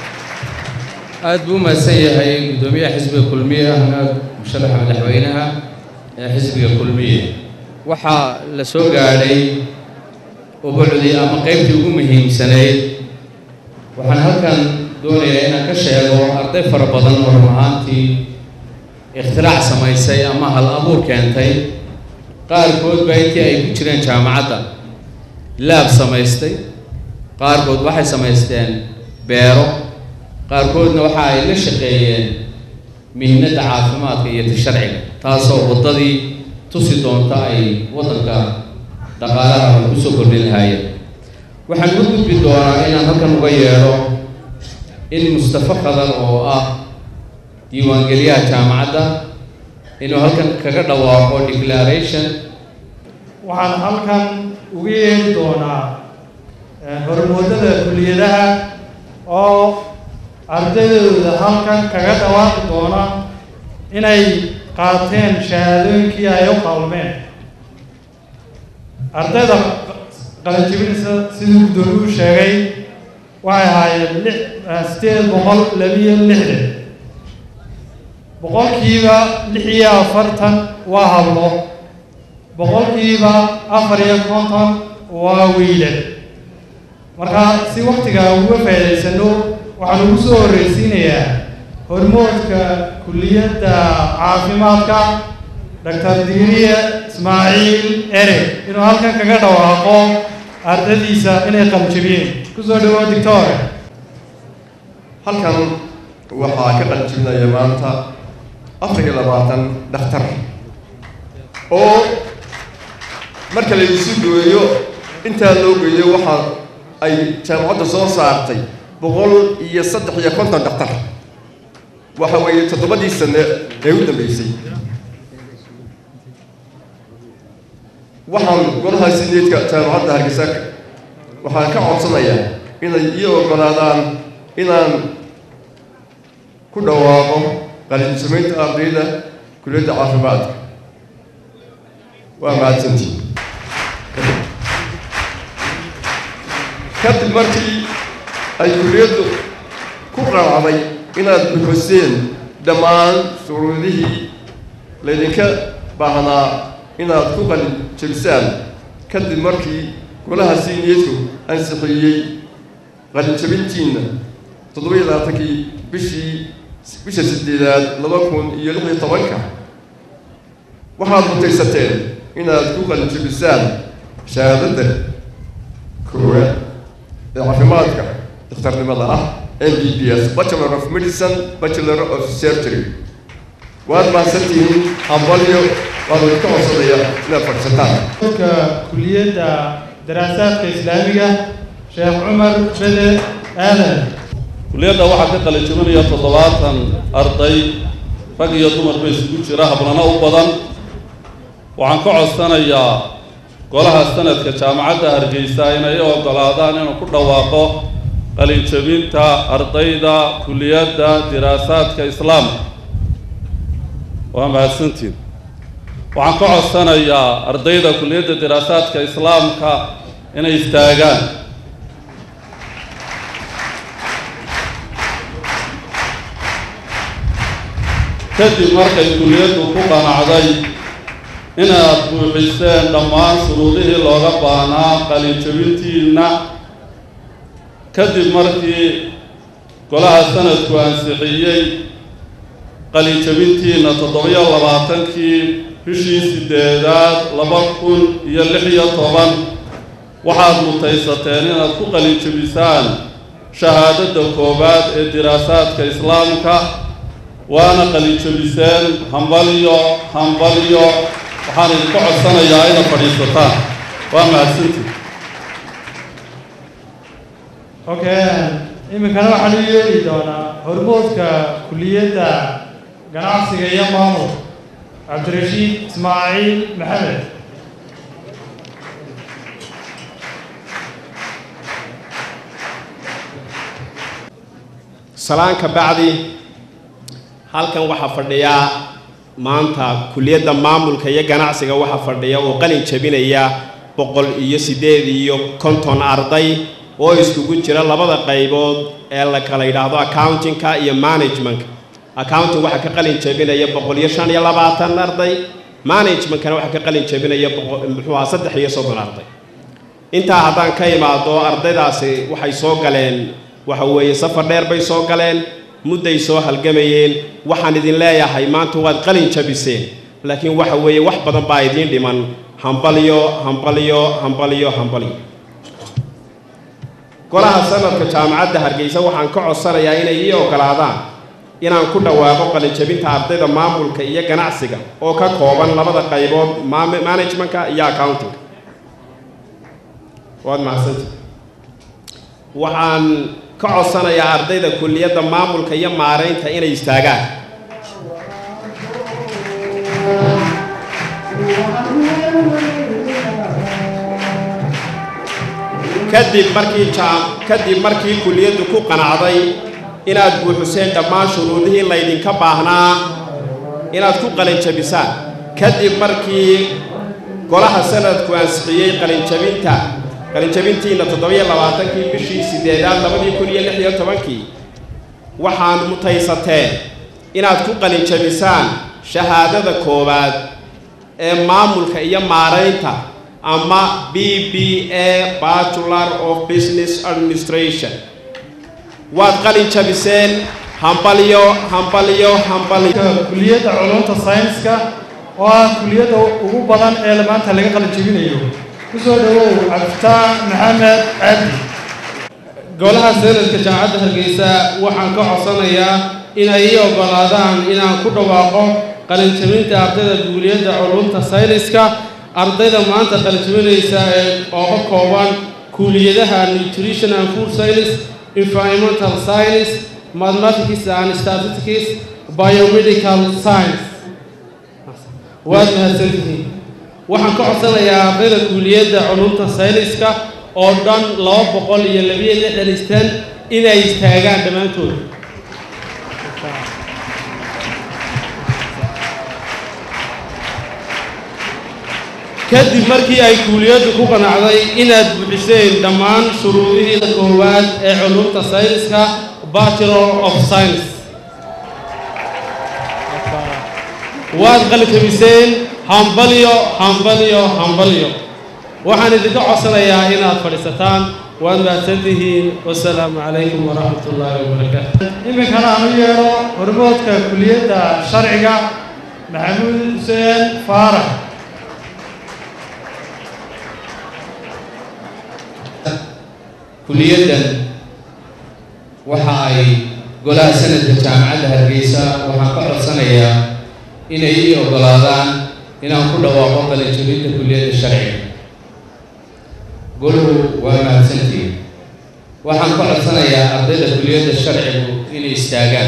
B: aad buu u mahadsan yahay guddoomiyaha xisbiga kulmiye ahna musharaxa madaxweynaha ee xisbiga kulmiye waxaa la soo gaadhay ubucdii ama qaybtii ugu muhiimsanayd waxaan halkan doonayaa inaan ka sheego arday fara badan oo run ahaantii ikhtirac samaysay ama hal abuur keentay qaarkood baa intii ay ku jireen jaamacadda laab samaystay qaarkood waxay samaysteen beero qaarkoodna waxa ay la shaqeeyeen mihnadda caafimaadka iyo ta sharciga taasoo waddadii tusi doonta ay waddanka dhaqaalaha kusoo kordhin lahaayeen waxaan u gudbi doonaa inaan halkan uga yeedho in mustafa qadar oo ah diiwaangeliyaha jaamacadda inuu halkan kaga dhawaaqo declaration
I: waxaan halkan uga yeeri doonaa hormoodada kuliyadaha oo ardaydooda halkan kaga dhawaaqi doona inay qaateen shahaadooyinkii ay u qalmeen ardayda qalanjibinaysa siduu guddoomiyu sheegay waxay ahaayeen lix sideed boqol labiyo lixdan boqolkiiba lix iyo afartan waa hablo boqolkiiba afar iyo konton waa wiilal marka si waktigaa uga faa'idaysano waxaan ugu soo horreysiinayaa hormoodka kulliyadda caafimaadka doctor diiriye ismaaciil ereg inuu halkan kaga dhawaaqo ardadiisa inay qaljabiyeen kusoo dhawow dictore
J: halkan waxaa ka qaljibinaya maanta afar iyo labaatan dhakhtar oo marka la isu gooyo intaa loo geeyo waxaa ay jaamacadda soo saartay boqol iyo saddex iyo konton dhakhtar waxa weeye toddobadii sane ee u dambeysay waxaan golaha sineedka jaamacadda hargeysa waxaan ka codsanayaa inay ii oggolaadaan inaan ku dhawaaqo qalinjamaynta ardayda kuliyadda caafimaadka waa mahadsantii kadib markii ay kuliyaddu ku qancday inaad buxuseen dhammaan shuruudihii laydinka baahnaa inaad ku qalin jabisaan kadib markii golaha siiniyeedku ansixiyey qalinjabintiinna toddoba iyo labaatankii bishii bisha sideedaad laba kun iyo lix iyo tobanka waxaad mutaysateen inaad ku qalinjabisaan shahaadadda koowaad ee caafimaadka dhakhtarnimada ah m b b s bachelor of medicine bachelor of surgery waad mahadsantihiin hambalyo waan idinka codsanaya inaad fadhisataan
I: ka kuliyadda daraasaadka islaamiga sheekh cumar bede aadan
K: kuliyadda waxaa ka qalin jabinaya toddobaatan arday rag iyo dumarba isugu jira hablana u badan waxaan ka codsanayaa golaha sanadka jaamacadda hargeysa inay u oggolaadaan inuu ku dhawaaqo qalin jabinta ardayda kuliyadda diraasaadka islaamka waa mahadsantiin waxaan ka codsanayaa ardayda kuliyadda diraasaadka islaamka inay istaagaan kadib markay kuliyaddu ku qanacday inaad buuxiseen dhammaan shuruudihii looga baahnaa qalinjabintiinna kadib markii golaha sanadku ansixiyey qalinjabintiinna toddobiyo labaatankii bishii sideedaad laba kun iyo lix iyo toban waxaad mutaysateen inaad ku qalinjabisaan shahaadadda koowaad ee diraasaadka islaamka waana qalinjabiseen hambalyo hambalyo waxaan idinka codsanayaa inaad fadhiisataan waa mahadsantii
I: okay iminkana waxaan u yeeri doonaa hormoodka kuliyadda ganacsiga iyo maamul cabdirashiid ismaaciil maxamed
L: salaan ka bacdi halkan waxaa fadhiya maanta kuliyadda maamulka iyo ganacsiga waxaa fadhiya oo qalin jabinaya boqol iyo siddeed iyo konton arday oo iskugu jira labada qaybood ee la kala yidhaahdo accountingka iyo managementka accounting waxaa ka qalin jabinaya boqol iyo shan iyo labaatan arday managementkana waxaa ka qalin jabinaya muxuu aha saddex iyo soddon arday intaa haddaan ka imaado ardaydaasi waxay soo galeen waxa weeye safar dheer bay soo galeen mudday soo halgamayeen waxaan idin leeyahay maanta waad qalin jabiseen laakiin waxa weeye wax badan baa idiin dhiman hambalyo hambalyo hambalyo hambalyo golaha sanadka jaamacadda hargeysa waxaan ka codsanayaa inay ii oggolaadaan inaan ku dhawaaqo qalinjabinta ardayda maamulka iyo ganacsiga oo ka kooban labada qaybood managementka iyo accountingka waad mahadsanta waxaan ka codsanayaa ardayda kuliyadda maamulka iyo maaraynta inay istaagaan kadib markii jaam kadib markii kuliyaddu ku qanacday inaad buuxiseen dhammaan shuruudihii laydinka baahnaa inaad ku qalinjabisaan kadib markii golaha sanadku ansixiyey qalinjabinta qalinjabintiina toddobiyo labaatankii bishii sideedaad labadii kun iyo lix iyo tobankii waxaan mutaysateen inaad ku qalinjabisaan shahaadada koowaad ee maamulka iyo maaraynta ama b b a bachelor of business administration waad qalin jabiseen hambalyo hambalyo hambalyo
I: kuliyadda culumta sayniska oo ah kuliyadda ugu badan ee maanta laga qalin jabinayo kusoo dhawow cabditaan maxamed cabdi
M: golaha sanadka jaamacadda hargeysa waxaan ka codsanayaa inay ii oggolaadaan inaan ku dhawaaqo qalinjabinta ardayda guuliyadda culumta sayniska ardayda maanta qalinjabinaysa ee oo ka kooban kuuliyadaha nutrition and food science environmental science mathematics and statistics biomedical science waad mahadsantihiin waxaan ka codsanayaa ardayda kuuliyadda culumta sayniska oo dhan laba boqol iyo labiyo lixdan istan inay istaagaan dhammaantood kadib markii ay kuuliyaddu ku qanacday inaad buuxiseen dhammaan shuruudihii koowaad ee culumta sayniska bachelor of science waad qalijabiseen hambalyo hambalyo hambalyo waxaan idinka codsanayaa inaad fadhiisataan waad mahadsantihiin wasalaamu calaykum waraxmat ullaahi wabarakaatu
I: iminkana aan u yeedho hormoodka kuliyadda sharciga maxamuud xuseen faarax
B: kuliyaddan waxa ay golaha sanadka jaamacadda hargeysa waxaan ka codsanayaa inay ii oggolaadaan inaan ku dhawaaqo qalinjabinta kuliyadda sharciga goluhu waa mahadsantihiin waxaan ka codsanayaa ardayda kuliyadda sharcigu inay istaagaan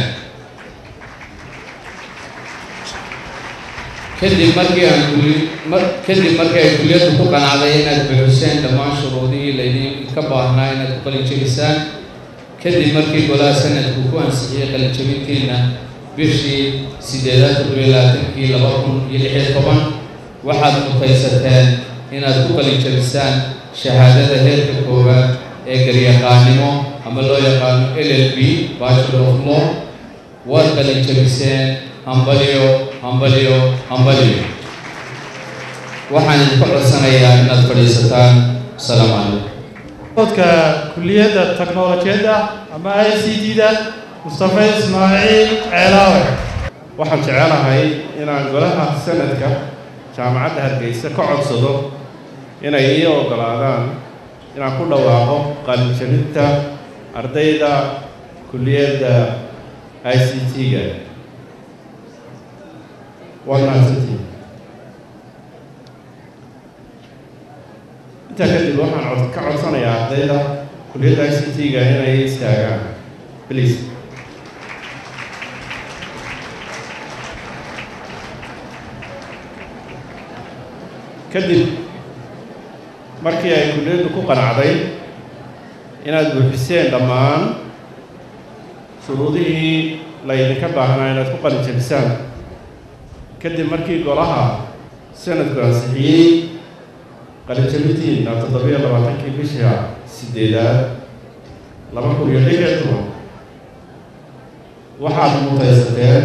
B: kadib markii aan kuli mar- kadib markii ay kuliyaddu ku qanacday inaad buuxiseen dhammaan shuruudihii laydinka baahnaa inaad ku qalinjabisaan kadib markii golaha sanadku ku ansixiyey qalinjabintiina bishii sideedaad toddobiyo labaatankii laba kun iyo lix iyo toban waxaad mutaysateen inaad ku qalinjabisaan shahaadada heerka koowaad ee garyaqaanimo ama loo yaqaano l l b bachelor of law waad qalinjabiseen hambalyo hambalyo hambalyo waxaan idinka codsanayaa inaad fadhiisataan asalaamu calaykum
I: hormoodka kuliyadda teknolojiyadda ama i c d-da mustafa ismaaciil ceelaawe
K: waxaan jecelahay inaan golaha sanadka jaamacadda hargeysa ka codsado inay ii oggolaadaan inaan ku dhawaaqo qalinjabinta ardayda kulliyadda i c t-ga waad mahadsantihiin intaa kadib waxaan cod- ka codsanayaa ardayda kulliyadda i c t-ga inay istaagaan please kadib markii ay kulliyaddu ku qanacday inaad buuxiseen dhammaan shuruudihii laydinka baahnaa inaad ku qalinjabisaan kadib markii golaha sanadku ansixiyey qalinjabintiina toddobiyo labaatankii bisha sideedaad laba kun iyo lix iyo toban waxaad mutaysateen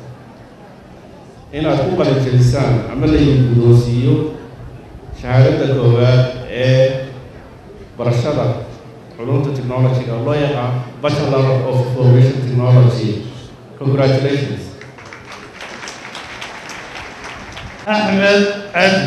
K: inaad ku qalinjabisaan ama laydin guddoonsiiyo shahaadada koowaad ee barashada culumta technology-ga oo loo yaqaan bachelor of information technology congratulations
I: axmed cabdi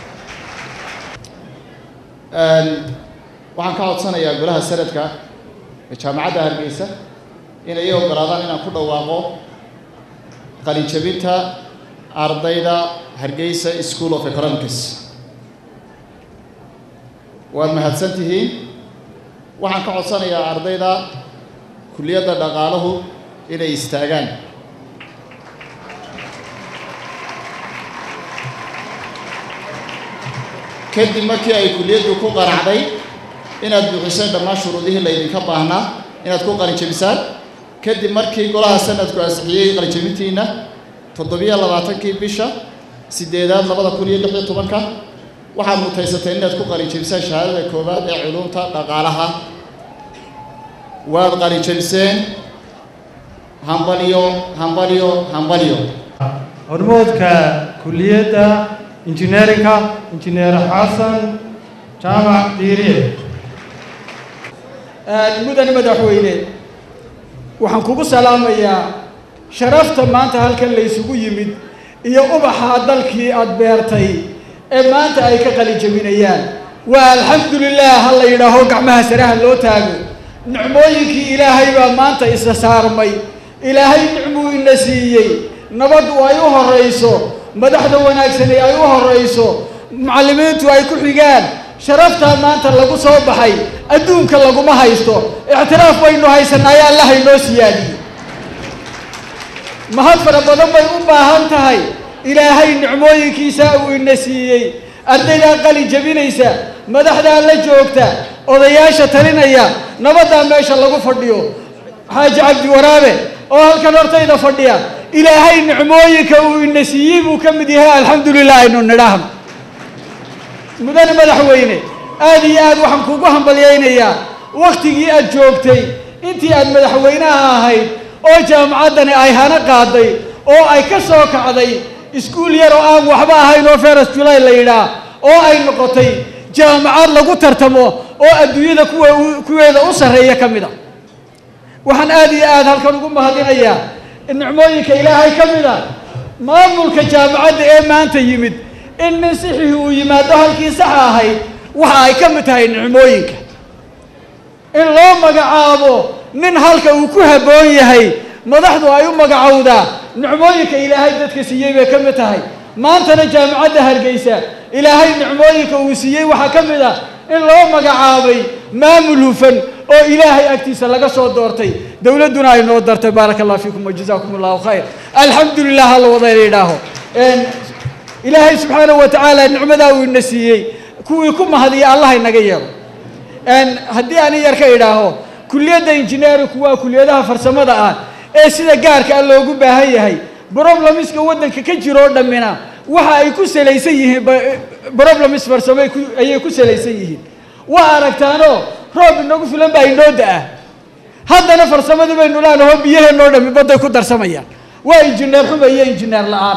F: waxaan ka codsanayaa golaha sanadka ee jaamacadda hargeysa inay ii oggolaadaan inaan ku dhawaaqo qalinjabinta ardayda hargeysa school of economics waad mahadsan tihiin waxaan ka codsanayaa ardayda kulliyadda dhaqaaluhu inay istaagaan kadib markii ay kulliyaddu ku qanacday inaad buuxiseen dhammaan shuruudihii laydinka baahnaa inaad ku qalinjabisaan kadib markii golaha sanadku ansixiyey qalinjabintiina toddobiyo labaatankii bisha sideedaad labada kun iyo lix iyo tobanka waxaad mutaysateen inaad ku qalinjabisaan shahaadada koowaad ee culumta dhaqaalaha waad qalinjabiseen hambalyo hambalyo hambalyo
I: hormoodka kuliyadda injineerinka injineer xasan jaamac diiriye
N: mudane madaxweyne waxaan kugu salaamayaa sharafta maanta halkan la isugu yimid iyo ubaxa dalkii aad beertay ee maanta ay ka qalin jabinayaan waa alxamdulilah ha la yidhaaho gacmaha saraha loo taago nicmooyinkii ilaahay baa maanta isa saarmay ilaahay nicmuu ina siiyey nabaddu ay u horayso madaxda wanaagsani ay u horayso macallimiintu ay ku xigaan sharaftaa maanta lagu soo baxay adduunka laguma haysto ictiraaf baynu haysanaayo allaha inoo siyaadiyey mahad fara badan bay u baahan tahay ilaahay nicmooyinkiisa uu ina siiyey ardaydaa qalin jebinaysa madaxdaa la joogta odayaasha talinaya nabaddaa meesha lagu fadhiyo xaaji cabdi waraabe oo halkan hortayda fadhiya ilaahay nicmooyinka uu ina siiyey buu ka mid yahay alxamdulilah aynu nidhaahno mudane madaxweyne aad iyo aad waxaan kugu hambalyaynayaa wakhtigii aad joogtay intii aad madaxweynaha ahayd oo jaamacaddani ay hana qaaday oo ay ka soo kacday iskuul yar oo aan waxba ahayn oo feras julay la yidhaah oo ay noqotay jaamacad lagu tartamo oo adduunyada kuwa kuweeda u sarreeya ka mid a waxaan aad iyo aad halkan ugu mahadinayaa nicmooyinka ilaahay ka mid a maamulka jaamacadda ee maanta yimid in nin sixii uu yimaado halkii saxa ahayd waxa ay ka mid tahay nicmooyinka in loo magacaabo nin halka uu ku habboon yahay madaxdu ay u magacowdaa nicmooyinka ilaahay dadka siiyey bay ka mid tahay maantana jaamacadda hargeysa ilaahay nicmooyinka uu siiyey waxaa ka mid ah in loo magacaabay maamul hufan oo ilaahay agtiisa laga soo doortay dowladduna ay noo dartay baaraka allah fiikum wajazaakum allahu khayr alxamdu lilah hala wada yidhaaho ilaahay subxaanahu wa tacaala nicmadaa uu ina siiyey kuwii ku mahadiya allah inaga yeelo haddii ani yar ka idhaaho kuliyadda injineerinku waa kuliyadaha farsamada ah ee sida gaarka ah loogu baahan yahay broblemiska waddanka ka jiro oo dhammina waxa ay ku salaysan yihiin broblemis farsamo ayay ku salaysan yihiin waa aragtaanoo roob inagu filan baa inoo da-ah haddana farsamadii baynu leenaho biyaheenoo dhammi badday ku darsamayaan waa injineer xuma iyo injineer la-aan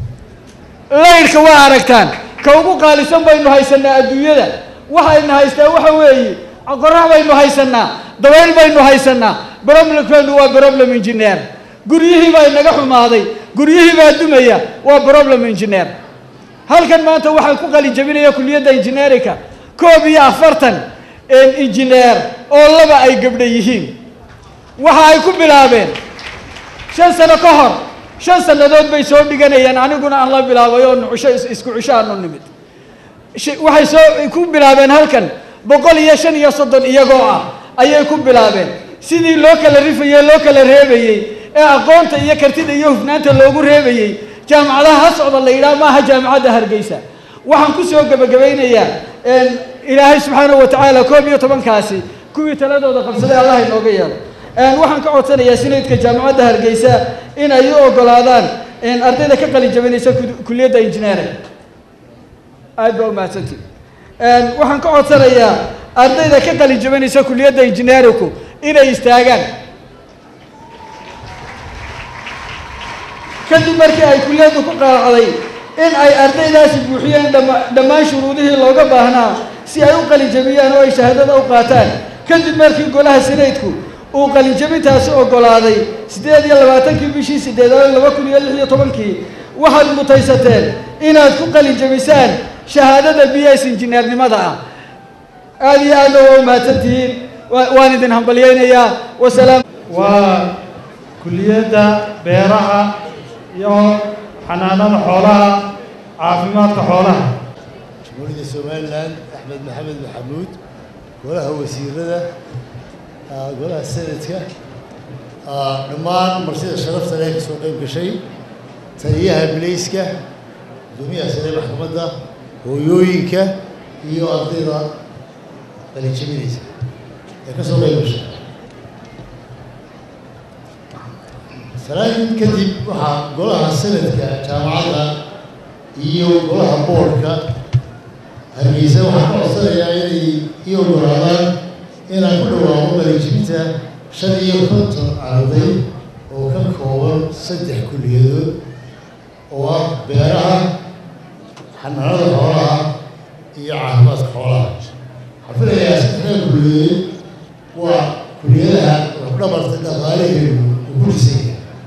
N: laydhka waa aragtaan ka ugu qaalisan baynu haysanaa adduunyada waxayna haystaa waxa weeye qorax baynu haysanaa dabayl baynu haysanaa problemkeenu waa problem engineer guryihii baa inaga xumaaday guryihii baa dumaya waa problem engineer halkan maanta waxaan ku qalin jabinaya kuliyadda engineerinka koob iyo afartan engineer oo laba ay gabdha yihiin waxa ay ku bilaabeen shan sano ka hor shan sannadood bay soo dhiganayeen aniguna aan la bilaabay oo nucusho isku cisho aanu nimid waxay soo ku bilaabeen halkan boqol iyo shan iyo soddon iyagoo ah ayay ku bilaabeen sidii loo kala rifayey loo kala reebayey ee aqoonta iyo kartida iyo hufnaanta loogu reebayey jaamacadaha ha socda la yidhaha maaha jaamacadda hargeysa waxaan ku soo gebagabaynayaa ilaahay subxaanahu wa tacaala koob iyo tobankaasi kuwii taladooda qabsaday allah inooga yeelo waxaan ka codsanayaa sinaydka jaamacadda hargeysa in ay u ogolaadaan ardayda ka qalin jabinaysa kuliyadda injineering aad baa umahadsantii waxaan ka codsanayaa ardayda ka qalin jabinaysa kuliyadda injineerinku inay istaagaan kadib markii ay kuliyaddu ku qaacday in ay ardaydaasi buuxiyeen dhammaan shuruudihii looga baahnaa si ay u qalin jabiyaan oo ay shahaadada u qaataan kadib markii golaha sinaydku uu qalin jabintaasi oggolaaday siddeed iyo labaatankii bishii siddeedaad laba kun iyo lix iyo tobankii waxaad mutaysateen inaad ku qalin jabisaan shahaadada b s injineernimada ah aada iyo aadna waa umahadsantihiin waan idin hambalyaynayaa wasalaam
I: waa kuliyadda beeraha iyo xanaanada xoolaha caafimaadka xoolaha
O: jamhuuriyadda somalilan axmed maxamed maxamuud golaha wasiirada golaha senadka dhammaan marsida sharafta leh ka soo qayb gashay taliyaha milayska gudoomiyaha sare maxkamadda hooyooyinka iyo ardayda qalinjabinaysa ee ka soo qayb gashay salaayin kadib waxaa golaha sanadka jaamacadda iyo golaha boorka hargeysa waxaan ka codsanayaa inay ii ogolaadaan inaan ku dhawaaqo qalinjibinta shan iyo konton arday oo ka kooban saddex kulliyadood oo ah beeraha xanaanada xoolaha iyo caafimaadka xoolaha waxaan filayaa saddexda kulliyadood waa kulliyadaha lafdhabarta dhaqaalaheedu uu ku dhisan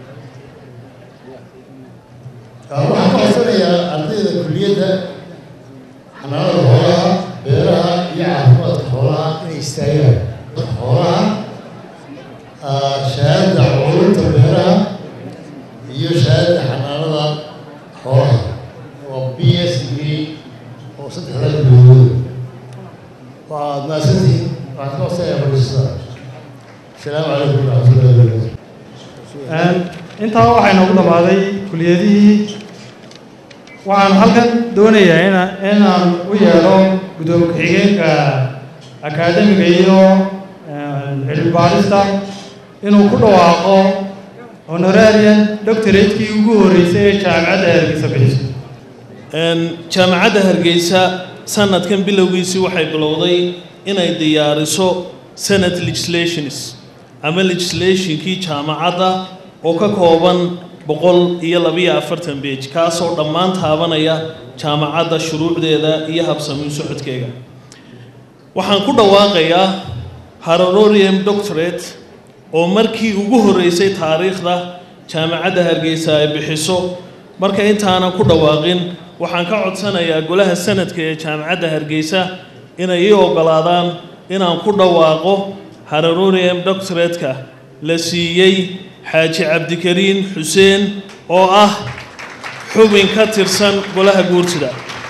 O: yahay waxaan ka codsanayaa ardayda kulliyadda xanaanada xoolaha beeraha iyo caafimaadka xoolaha inay istaagaan xoolaha shahaadada culunta beeraha iyo shahaadada xanaanada xoolaha waa b s degree oo saddexda kulliyadood waxaad mahadsantihiin waxaan ka codsanayaa fadhiisada asalaamu calaykum waraxmatullahi wabarakatu
I: intaa waxaa inoogu dhammaaday kuliyadihii waxaan halkan doonayaa ina inaan u yeedho guddoomiye ku-xigeenka akaademiga iyo cilmi baarista inuu ku dhawaaqo honorarian doctoratekii ugu horreysay ee jaamacadda hargeysa bixiso
C: jaamacadda hargeysa sanadkan bilowgiisii waxay bilowday inay diyaariso senate legislations ama legislationkii jaamacadda oo ka kooban boqol iyo labiyo afartan beej kaasoo dhammaan taabanaya jaamacadda shuruucdeeda iyo habsamiin socodkeega waxaan ku dhawaaqayaa harororium doctorate oo markii ugu horreysay taariikhda jaamacadda hargeysa ay bixiso marka intaanan ku dhawaaqin waxaan ka codsanayaa golaha sanadka ee jaamacadda hargeysa inay ii oggolaadaan inaan ku dhawaaqo harororium doctoratka la siiyey xaaji cabdikariin xuseen oo ah xubin ka tirsan golaha guurtida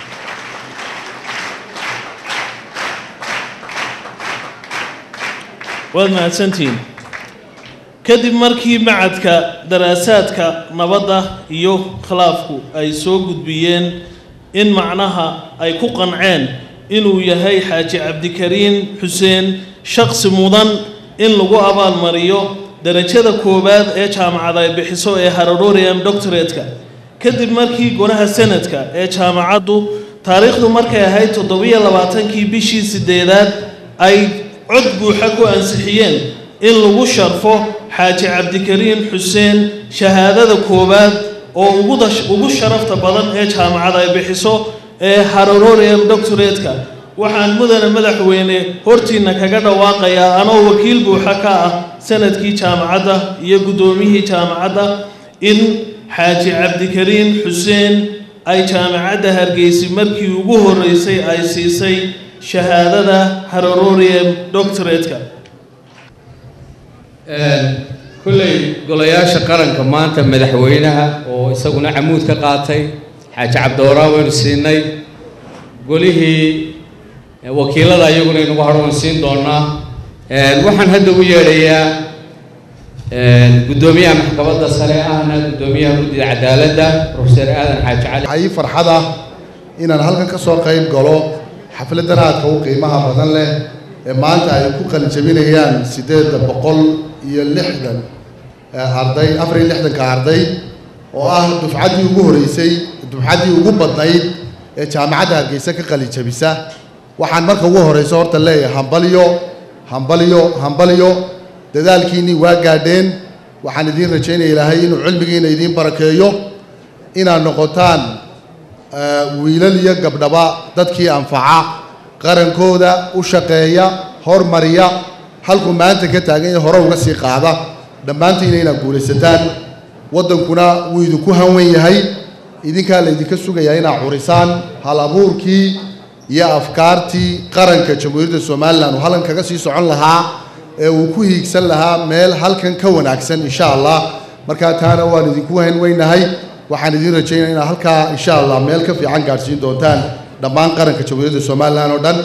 C: waad mahadsantihiin kadib markii macadka daraasaadka nabadda iyo khilaafku ay soo gudbiyeen in macnaha ay ku qanceen inuu yahay xaaji cabdikariin xuseen shaqsi mudan in lagu abaalmariyo darajada koowaad ee jaamacad ay bixiso ee harororium doctoratka kadib markii golaha sanadka ee jaamacaddu taariikhdu markay ahayd toddobiyo labaatankii bishii sideedaad ay cod buuxa ku ansixiyeen in lagu sharfo xaaji cabdikariin xuseen shahaadada koowaad oo ugu sharafta badan ee jaamacad ay bixiso ee harororium doctoratka waxaan mudane madaxweyne hortiinna kaga dhawaaqayaa anoo wakiil buuxa ka ah sanadkii jaamacadda iyo guddoomiyihii jaamacadda in xaaji cabdikariin xuseen ay jaamacadda hargeysi markii ugu horreysay ay siisay shahaadada harororium doctoratka
B: kulley golayaasha qaranka maanta madaxweynaha oo isaguna camuud ka qaatay xaaji cabdiwaraan waynu siinay golihii wakiilada iyaguna inagu harwan siin doonaa waxaan hadda u yeedhayaa guddoomiyaha maxkamadda sare ahna guddoomiyaha guddida cadaaladda profeser aadan xaaji cali
P: waxaa ii farxad ah inaan halkan ka soo qayb galo xafladdan aadka u qiimaha badan leh ee maanta ay ku qalijabinayaan siddeedda boqol iyo lixdan arday afar iyo lixdanka arday oo ah dufcaddii ugu horreysay dufcaddii ugu badnayd ee jaamacadda hargeysa ka qalijabisa waxaan marka ugu horreyso horta leeyahay hambalyo hambalyo hambalyo dadaalkiinnii waa gaadheen waxaan idiin rajaynaya ilaahay inuu cilmigiina idiin barakeeyo inaad noqotaan wiilal iyo gabdhaba dadkii anfaca qarankooda u shaqeeya hormariya halkuu maanta ka taagan yahay hore uga sii qaada dhammaantiina inaad guulaysataan waddankuna wuu idinku hanwen yahay idinkaa laydinka sugayaa inaad curisaan hal abuurkii iyo afkaartii qaranka jamhuuriyadda somalilan uu halkan kaga sii socon lahaa ee uu ku hiigsan lahaa meel halkan ka wanaagsan insha allah markaa taana waan idinku hanweynahay waxaan idiin rajaynaya inaad halkaa insha allah meel ka fiican gaadhsiin doontaan dhammaan qaranka jamhuuriyadda somalilan oo dhan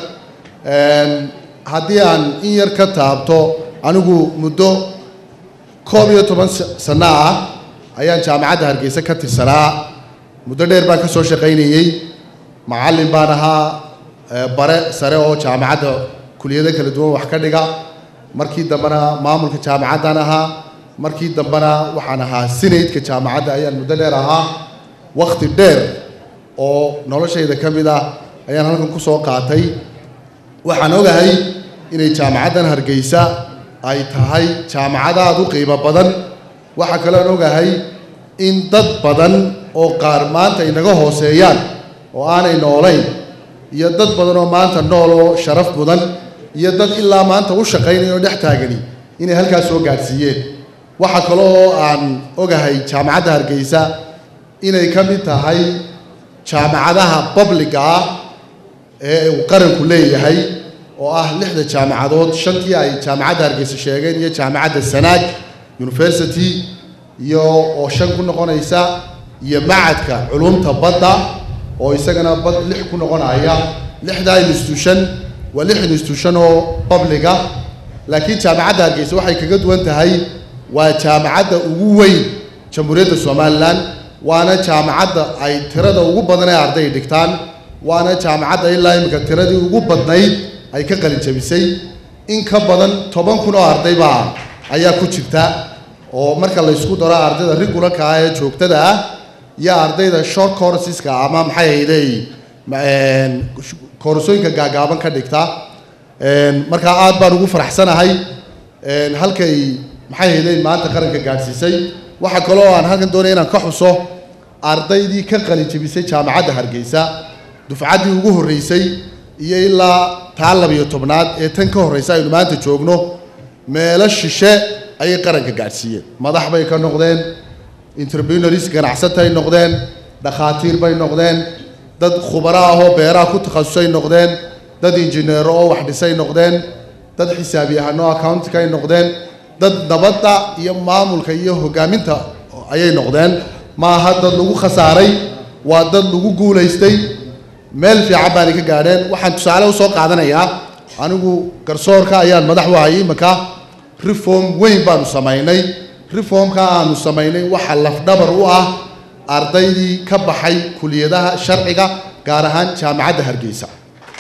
P: haddii aan in yar ka taabto anigu muddo koob iyo toban sanno ah ayaan jaamacadda hargeysa ka tirsanaa muddo dheer baan ka soo shaqaynayey macallin baan ahaa bare sare oo jaamacadda kuliyado kala duwan wax ka dhiga markii dambena maamulka jaamacaddan ahaa markii dambena waxaan ahaa sinaydka jaamacadda ayaan muddo dheer ahaa wakhti dheer oo noloshayda ka mid ah ayaan halkan ku soo qaatay waxaan ogahay inay jaamacaddan hargeysa ay tahay jaamacad aada u qiimo badan waxaa kaloon ogahay in dad badan oo qaar maanta inaga hooseeyaan oo aanay noolayn iyo dad badan oo maanta nool oo sharaf mudan iyo dad ilaa maanta u shaqaynaya oo dhex taagani inay halkaas soo gaadhsiiyeen waxaa kale oo aan ogahay jaamacadda hargeysa inay ka mid tahay jaamacadaha babliga ah ee uu qaranku leeyahay oo ah lixda jaamacadood shantii ay jaamacadda hargeysa sheegeen iyo jaamacadda sanaag university iyo oo shan ku noqonaysa iyo macadka culumta badda oo isagana bad lix ku noqonaya lixdaa institution waa lix institution oo babliga laakiin jaamacadda hargeysa waxay kaga duwan tahay waa jaamacadda ugu weyn jamhuuriyadda somalilan waana jaamacadda ay tirada ugu badan ee arday dhigtaan waana jaamacadda ilaa imika tiradii ugu badnayd ay ka qalin jabisay in ka badan toban kun oo arday baa ayaa ku jirta oo marka la isku daro ardayda regularka ah ee joogtada ah iyo ardayda short courseska ama maxay ahayday koorsooyinka gaagaaban ka dhigta markaa aad baan ugu faraxsanahay halkay maxay ahayday maanta qaranka gaadhsiisay waxaa kaloo aan halkan doonaya inaan ka xuso ardaydii ka qalin jebisay jaamacadda hargeysa dufcaddii ugu horreysay iyo ilaa taa labiyo tobnaad ee tan ka horreysa aynu maanta joogno meelo shishe ayay qaranka gaadhsiiyeen madax bay ka noqdeen entrepreneurs ganacsatay noqdeen dhakhaatiir bay noqdeen dad khubaro ah oo beeraha ku takhasusay noqdeen dad injineero oo wax dhisay noqdeen dad xisaabyahano accountka ay noqdeen dad nabadda iyo maamulka iyo hogaaminta ayay noqdeen maaha dad lagu khasaaray waa dad lagu guulaystay meel fiican baanay ka gaadheen waxaan tusaale usoo qaadanayaa anigu garsoorka ayaan madax u hayay imika reform weyn baanu samaynay reformka aanu samaynay waxa lafdhabar u ah ardaydii ka baxay kuliyadaha sharciga gaar ahaan jaamacadda hargeysa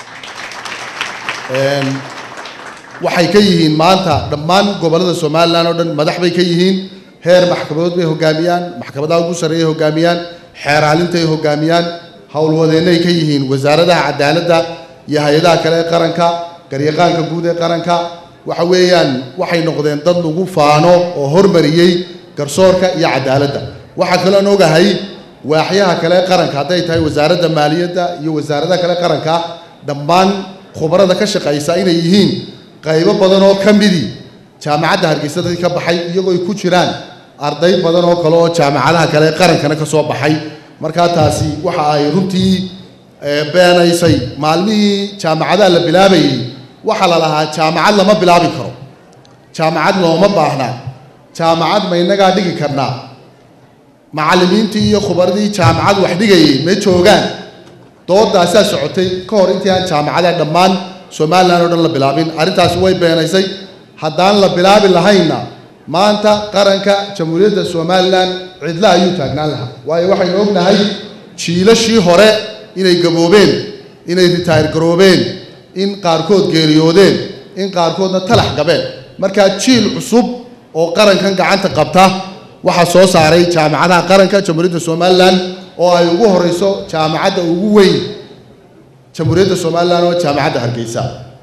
P: waxay ka yihiin maanta dhammaan gobollada somalilan oo dhan madax bay ka yihiin heer maxkamadood bay hogaamiyaan maxkamadaha ugu sarreeyay hogaamiyaan xeeraalintay hogaamiyaan howlwadeennay ka yihiin wasaaradaha cadaaladda iyo hay-adaha kale ee qaranka garyaqaanka guud ee qaranka waxa weeyaan waxay noqdeen dad lagu faano oo hormariyey garsoorka iyo cadaaladda waxaa kaloon ogahay waaxyaha kale ee qaranka hadday tahay wasaaradda maaliyadda iyo wasaaradaha kale qaranka dhammaan khubarada ka shaqaysa inay yihiin qaybo badan oo ka midii jaamacadda hargeysa dadkii ka baxay iyagoo ay ku jiraan arday badan oo kale oo jaamacadaha kale ee qarankana ka soo baxay markaa taasi waxa ay runtii beenaysay maalmihii jaamacadaha la bilaabayay waxaa la lahaa jaamacad lama bilaabi karo jaamacad looma baahna jaamacad ma innagaa dhigi karnaa macallimiintii iyo khubaradii jaamacad wax dhigayay ma joogaan doodaasaa socotay ka hor intii aan jaamacadaha dhammaan somalilan oo dhan la bilaabin arrintaasi way beenaysay haddaan la bilaabi lahaynna maanta qaranka jamhuuriyadda somalilan cidla ayuu taagnaan lahaa waayo waxaynu ognahay jiilashii hore inay gaboobeen inay ritaayir garoobeen in qaarkood geeriyoodeen in qaarkoodna talax gabeen markaa jiil cusub oo qarankan gacanta qabta waxaa soo saaray jaamacadaha qaranka jamhuuriyadda somalilan oo ay ugu horeyso jaamacadda ugu weyn jamhuuriyadda somalilan oo jaamacadda hargeysa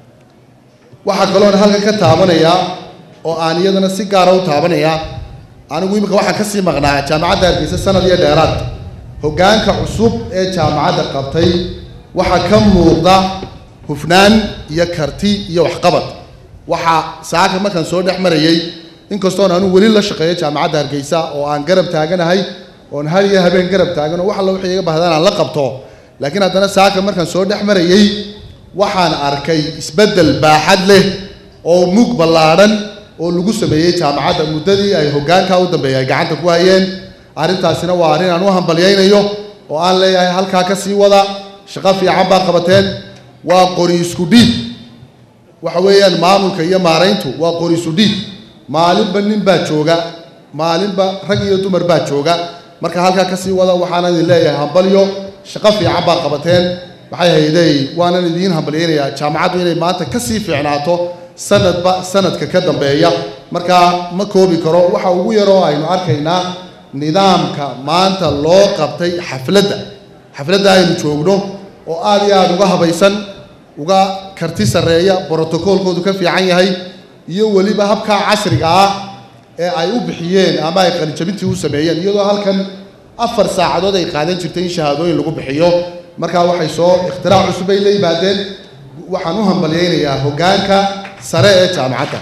P: waxaa kaloon halkan ka taabanayaa oo aan iyadana si gaara u taabanayaa anigu imika waxaan kasii maqnaa jaamacadda hargeysa sanad iyo dheeraad hoggaanka cusub ee jaamacadda qabtay waxaa ka muuqda hufnaan iyo karti iyo waxqabad waxaa saaka markaan soo dhex marayay inkastoon anu weli la shaqeeyo jaamacadda hargeysa oo aan garab taaganahay oon har iyo habeen garab taagan oo wax alla wixii iga bahdaan aan la qabto laakiin haddana saaka markaan soo dhex marayay waxaan arkay isbeddel baaxad leh oo mug ballaadhan oo lagu sameeyey jaamacadda muddadii ay hoggaankaa u dambeeyay ay gacanta ku hayeen arrintaasina waa arrin aan u hambalyaynayo oo aan leeyahay halkaa ka sii wada shaqo fiican baa qabateen waa qori isku dhiib waxa weeyaan maamulka iyo maarayntu waa qori isu dhiib maalinba nin baa jooga maalinba rag iyo dumar baa jooga marka halkaa ka sii wada waxaanan idin leeyahay hambalyo shaqo fiican baa qabateen maxay haydey waanan idiin hambalyaynayaa jaamacaddu inay maanta ka sii fiicnaato sanadba sanadka ka dambeeya markaa ma koobi karo waxa ugu yaroo aynu arkaynaa nidaamka maanta loo qabtay xafladda xafladda aynu joogno oo aad iyo aada uga habaysan uga karti sarreeya brotocoolkoodu ka fiican yahay iyo weliba habkaa casriga ah ee ay u bixiyeen ama ay qalijabintii u sameeyeen iyadoo halkan afar saacadood ay qaadan jirtay in shahaadooyin lagu bixiyo markaa waxay soo ikhtirac cusub ay la yimaadeen waxaan u hambalyaynayaa hoggaanka sare ee jaamacadda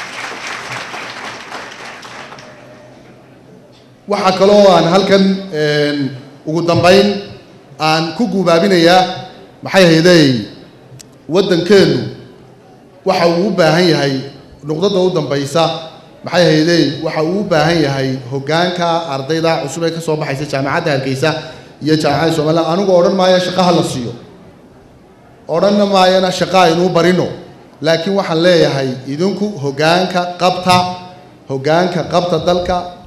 P: waxaa kaloo aan halkan ugu dambayn aan ku guubaabinayaa maxay haydey waddankeennu waxa uu u baahan yahay nuqdada u dambaysa maxay haydey waxa uu u baahan yahay hoggaanka ardayda cusub ee ka soo baxaysa jaamacadda hargeysa iyo jaamacadda somaliland anigu odhan maayo shaqaha la siiyo odhanna maayana shaqa aynuu barino laakiin waxaan leeyahay idinku hoggaanka qabta hoggaanka qabta dalka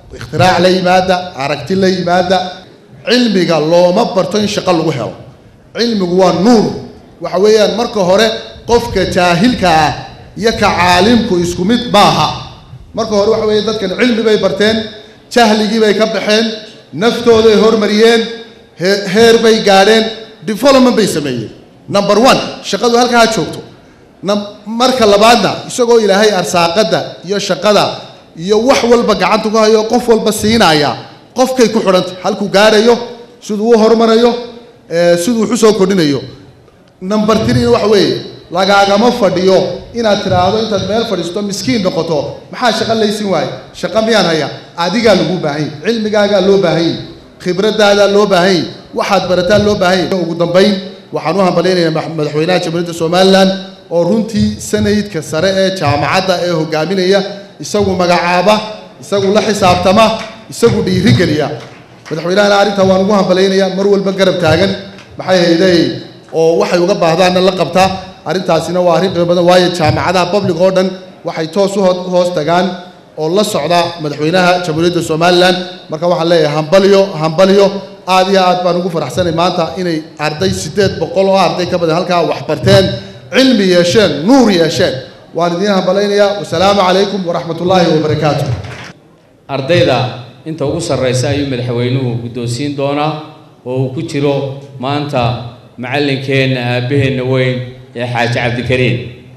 P: ikhtirac la yimaada aragti la yimaada cilmiga looma barto in shaqo lagu helo cilmigu waa nuur waxa weeyaan marka hore qofka jaahilka ah iyo ka caalimku isku mid maaha marka hore waxa weeye dadkan cilmi bay barteen jahligii bay ka baxeen naftooday hormariyeen he- heer bay gaadheen development bay sameeyeen number one shaqadu halkaa ha joogto Nam- marka labaadna isagoo ilaahay arsaaqada iyo shaqada iyo wax walba gacanta ku hayo qof walba siinaya qofkay ku xidhantay halkuu gaadhayo siduu u hormarayo ee, siduu wax u soo kordhinayo number three waxa weeye lagaagama fadhiyo inaad tiraahdo intaad meel fadhiisto miskiin noqoto maxaa shaqo laysin waaye shaqo miyaan haya adigaa lagu baahan yahay cilmigaagaa loo baahan yahay khibradaadaa loo baahan yahay waxaad barataa loo baahan yahay ugu dambayn waxaan u hambalyaynayaa madax- madaxweynaha jamhuuriyadda somalilan oo runtii sanadka sare ee jaamacadda ee hogaaminaya isagu magacaaba isagu la xisaabtama isagu dhiirigeliya madaxweynahana arrintaa waan ugu hambalaynayaa mar walba garab taagan maxay hayday oo waxay uga baahdaanna la qabtaa arrintaasina waa arrin qiimo badan waayo jaamacadaha public oo dhan waxay toos u ho- hoos tagaan oo la socda madaxweynaha jamhuuriyadda somalilan marka waxaan leeyahay hambalyo hambalyo aad iyo aad baan ugu faraxsanay maanta inay arday siddeed boqol oo arday ka badan halkaa wax barteen cilmi yeesheen nuur yeesheen waan idiin hambalaynayaa wasalaamu calaykum waraxmat ullaahi wabarakaatu
B: ardayda inta ugu sarreysa ayuu madaxweynuhu guddoonsiin doonaa oo uu ku jiro maanta macallinkeenna aabbaheenna weyn ee xaaji cabdikariim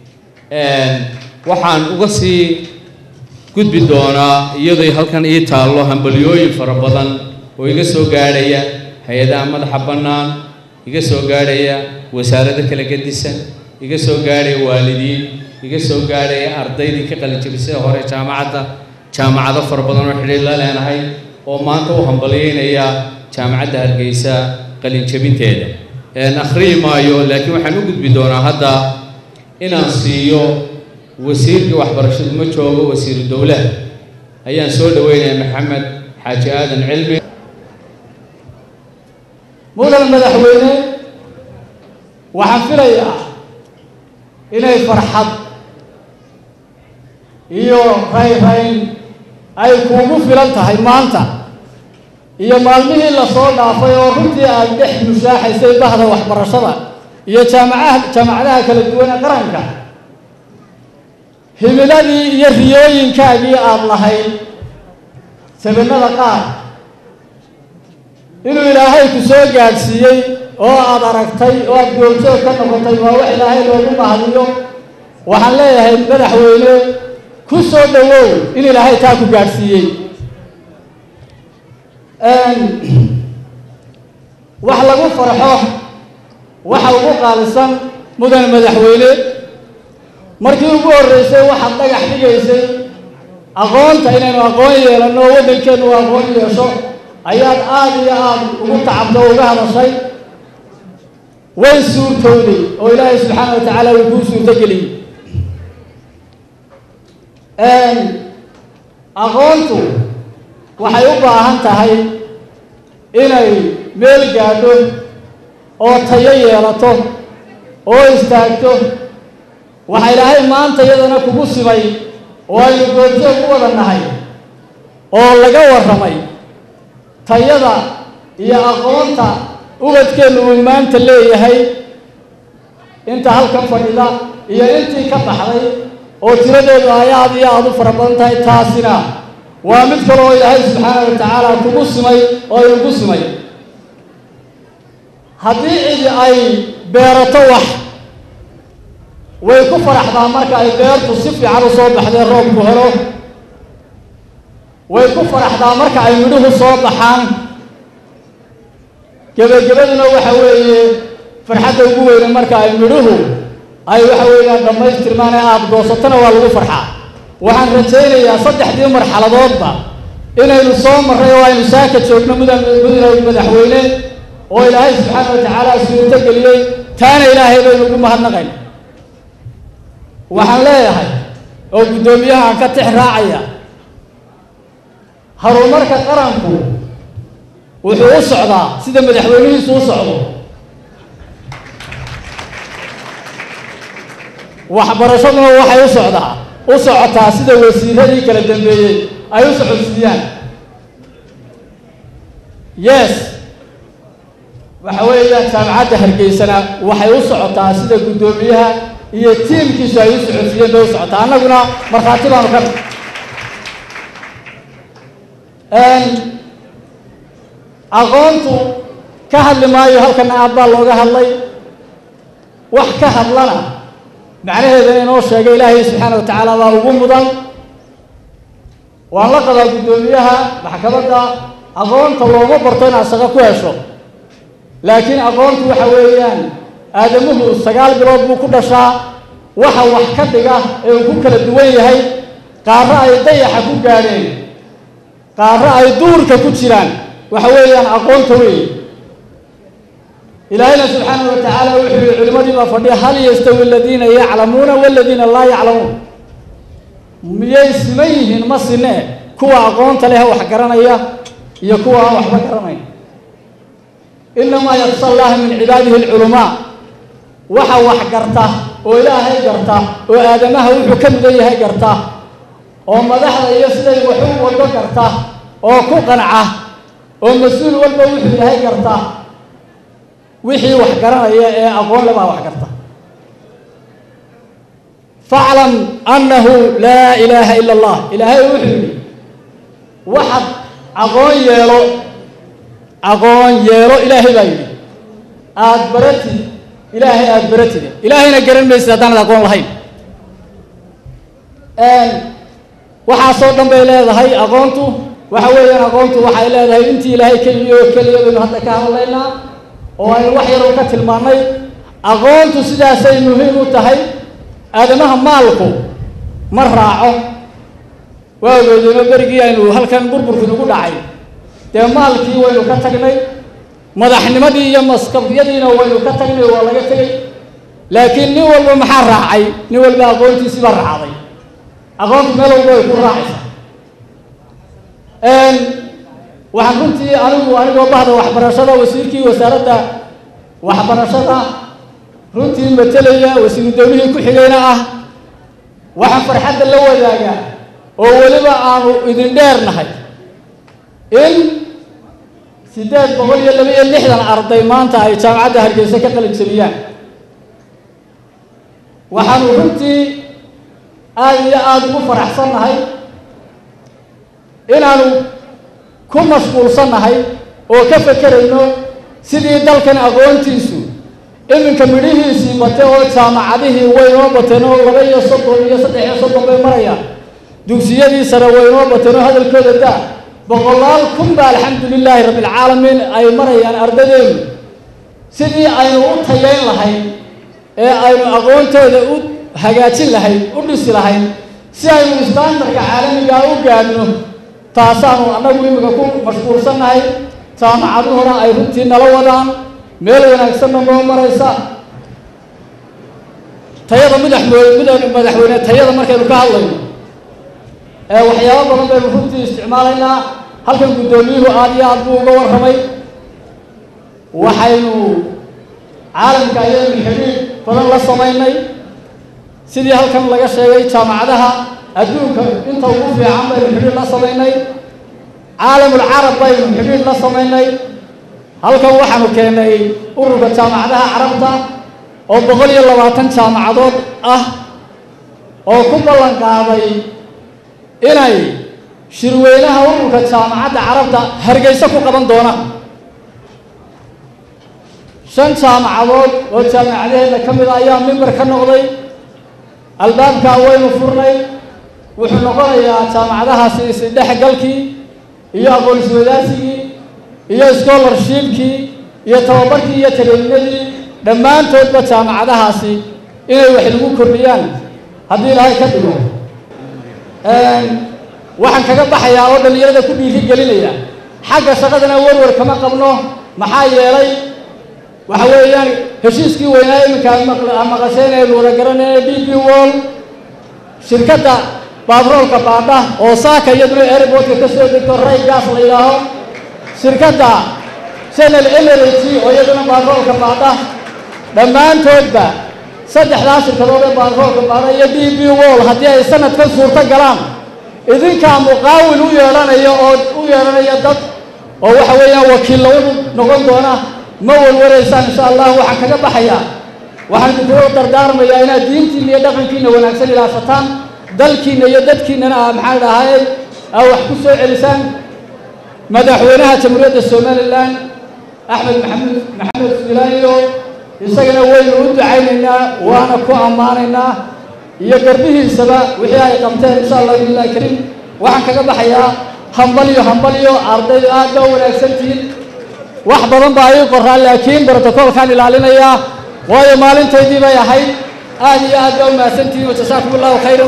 B: waxaan uga sii gudbi doonaa iyadoo halkan ii taallo hambalyooyin fara badan oo iga soo gaadhaya hay-adaha madaxa bannaan iga soo gaadhaya wasaarado kala gedisan iga soo gaadhaya waalidiin iga soo gaadhaya ardaydii ka qalinjabisada hore jaamacadda jaamacado fara badan oo xidhiir la leenahay oo maanta u hambalyaynaya jaamacadda hargeysa qalinjabinteeda een akhriyi maayo laakiin waxaan u gudbi doonaa hadda inaan siiyo wasiirkii waxbarashadu ma joogo wasiiru dowlaha ayaan soo dhaweynaya maxamed xaaji aadan cilmi
N: mudan madaxweyne waxaan filayaa inay farxad iyo rayrayn ay kuugu filan tahay maanta iyo maalmihii lasoo dhaafay oo runtii aad dhex mushaaxaysay bahda waxbarashada iyo jaamacaha jaamacadaha kala duwan ee qaranka himiladii iyo riyooyinkaagii aada lahayd sabanada qaar inuu ilaahay ku soo gaadhsiiyey oo aada aragtay oo aada goobjoog ka noqotay waa wax ilaahay loogu mahadiyo waxaan leeyahay madaxweyne ku soo dhowow in ilaahay taa ku gaadhsiiyey wax lagu farxo waxa ugu qaalisan mudan madaxweyne markii ugu horreysay waxaad dhagax dhigaysay aqoonta inaynu aqoon yeelanno oo waddankeennu uu aqoon yeesho ayaad aada iyo aada ugu tacabto oo uga hadashay way suurtowday oo ilaahay subxaana wa tacaala uu kuu suurtogeliyey aqoontu waxay u baahan tahay inay meel gaadho oo tayo yeelato oo istaagto waxa ilaahay maanta iyadana kugu simay oo aynu goobjoog u wada nahay oo laga warramay tayada iyo aqoonta ubadkeennu uu maanta leeyahay inta halkan fadhida iyo intii ka baxday oo tiradeedu ay aada iyo aada u fara badan tahay taasina waa mid kale oo ilaahay subxaana wa tacaala kugu simay oo inugu simay haddii cidi ay beerato wax way ku faraxdaa marka ay beertu si fiican u soo baxdee roobku helo way ku faraxdaa marka ay midhuhu soo baxaan gebagabaduna waxa weeye farxadda ugu weyne marka ay midhuhu ay waxa weeyaan dhammaystirmaan ee aada goosatona waa lagu farxaa waxaan rajaynayaa saddexdii marxaladoodba inaynu soo marray oo aynu saaka joogno mudan mudan madaxweyne oo ilaahay subxaana wa tacaala suurto geliyey taana ilaahay baynu ugu mahadnaqayn waxaan leeyahay oo guddoomiyahaan ka tix raacaya horumarka qaranku wuxuu u socdaa sida madaxweynihiisu u socdo waxbarashaduna waxay u socdaa u socotaa sida wasiiradii kala dambeeyey ay u socodsiiyaan yes waxa weeyaan jaamacadda hargeysana waxay u socotaa sida guddoomiyaha iyo tiimkiisu ay u socodsiiyeen bay u socotaa annaguna markhaati baanu ka aqoontu ka hadli maayo halkana aad baa looga hadlay wax ka hadlana macnaheeda inoo sheegay ilaahay subxaana wa tacaala baa ugu mudan waan la qabaa guddoomiyaha maxkamadda aqoonta looma barto inaad shaqo ku hesho laakiin aqoontu waxa weeyaan aadamuhu sagaal bilood buu ku dhashaa waxa wax ka dhiga ee uu ku kala duwan yahay qaarro ay dayaxa ku gaadheen qaarro ay duurka ku jiraan waxa weeyaan aqoonta weeye ilaahayna subxaana wa tacaala wuxuu yihi culimmadii baa fadhiya hal yastawi aladiina yaclamuuna waladiina laa yaclamuun miyay siman yihiin ma sinee kuwa aqoonta leh wax garanaya iyo kuwa aan waxba garanayn inamaa yaksa allaha min cibaadihi alculamaa waxa wax garta oo ilaahay garta oo aadamaha wuxuu ka mudan yahay garta oo madaxda iyo siday waxu wado garta oo ku qanca oo mas-uul walba wuxuu yahay garta wixii wax garanaya ee aqoon le baa wax garta faclam annahu laa ilaaha ila allah ilaahay wuxuu yidhi waxaad aqoon yeelo aqoon yeelo ilaahay baa yidhi aada baratid ilaahay aada baratide ilaahayna garan maysid haddaanad aqoon lahayn waxaasoo dhan bay leedahay aqoontu waxa weeyaan aqoontu waxay leedahay intii ilaahay keliyo keliya baynu hadda ka hadlaynaa oo aynu wax yar ka tilmaannay aqoontu sidaasay muhiim u tahay aadamaha maalku ma raaco waa ogeedeenoo berigii aynu halkan burburku nagu dhacay dee maalkii waynu ka tagnay madaxnimadii iyo maskabiyadiina waynu ka tagnay waa laga tegay laakiin nin walba maxaa raacay nin walba aqoontiisii baa raacday aqoontu meel walba way ku raacaysaa waxaan runtii anigu anigoo bahda waxbarashada wasiirkii wasaaradda waxbarashada runtii matelaya wasiiru dawlihii ku xigayna ah waxaan farxadda la wadaagaa oo weliba aanu idin dheernahay in siddeed boqol iyo laba iyo lixdan arday maanta ay jaamacadda hargeysa ka qalin jabiyaan waxaanu runtii aada iyo aada ugu faraxsannahay inaanu ku mashquulsannahay oo ka fekerayno sidii dalkan aqoontiisu iminka midhihiisii bate oo jaamacadihii waynoo bateen oo laba iyo soddon iyo saddex iyo soddon bay marayaan dugsiyadii sare waynoo bateen oo hadalkooda daa boqolaal kun ba alxamdu lilaahi rabbilcaalamiin ay marayaan ardadeenu sidii aynu u tayayn lahayn ee aynu aqoontooda u hagaajin lahayn u dhisi lahayn si aynu istaandarka caalamigaa u gaadhno taasaanu annagu imika ku mashquulsannahay jaamacaduhuna ay runtii nala wadaan meel wanaagsanna noo maraysa tayada madaxweyne madaxweyne tayada markaynu ka hadlayno ee waxyaabo badan baynu runtii isticmaalaynaa halkan guddoomiyuhu aada iyo aad buu uga warramay waxaynu caalamka ayaynu xidhiidh badan la samaynay sidii halkan laga sheegay jaamacadaha adduunka inta ugu fiican baynu xidhiidh la samaynay caalamul carab baynu xidhiidh la samaynay halkan waxaanu keennay ururka jaamacadaha carabta oo boqol iyo labaatan jaamacadood ah oo ku ballan qaaday inay shirweynaha ururka jaamacadda carabta hargeysa ku qaban doonaan shan jaamacadood oo jaamacadaheeda ka mid a ayaa mimbar ka noqday albaabkaa waynu furnay wuxuu noqonayaa jaamacadahaasi isdhexgalkii iyo aqoon-iswadaasigii iyo scholarshipkii iyo tababarkii iyo taleelinadii dhammaantoodba jaamacadahaasi inay wax lagu kordhiyaan haddii ilaahay ka dhigo waxaan kaga baxayaa oo dhallinyarada ku dhiiri gelinaya xagga shaqadana warwar kama qabno maxaa yeelay waxa weeyaan heshiiskii weynaa iminka aan maqasheen aynu wada garanayna d b wall shirkadda baatroolka baadha oo saaka iyaduna airportka ka soo degto ray gas la yidhaaho shirkadda channel energy oo iyaduna baatroolka baadha dhammaantoodba saddexdaa shirkadood ee baatroolka baadha iyo d b wall haddii ay sanadkan suurto galaan idinkaa muqaawil u yeedhanaya oo u yeedhanaya dad oo waxa weeyaan wakiilla u noqon doona ma warwaraysaan insha allah waxaan kaga baxayaa waxaan idinkula dardaarmayaa inaad diintiina iyo dhaqankiina wanaagsan ilaasataan dalkiina iyo dadkiinana aa maxaan dhahay aa wax ku soo celisaan madaxweynaha jamhuuriyadda somalilan axmed maxamed maxamed filaayo isagana waynu u ducaynaynaa waana ku ammaanaynaa iyo garbihiisaba wixii ay qabteen insha allah billahi kariim waxaan kaga baxayaa hambalyo hambalyo ardaydu aad baa wanaagsantihiin wax badan baa ii qoraa laakiin brotocoolkaan ilaalinayaa waayo maalintaydii bay ahayd aad iyo aad baa u mahadsantihiin wajasaakum allahu khayran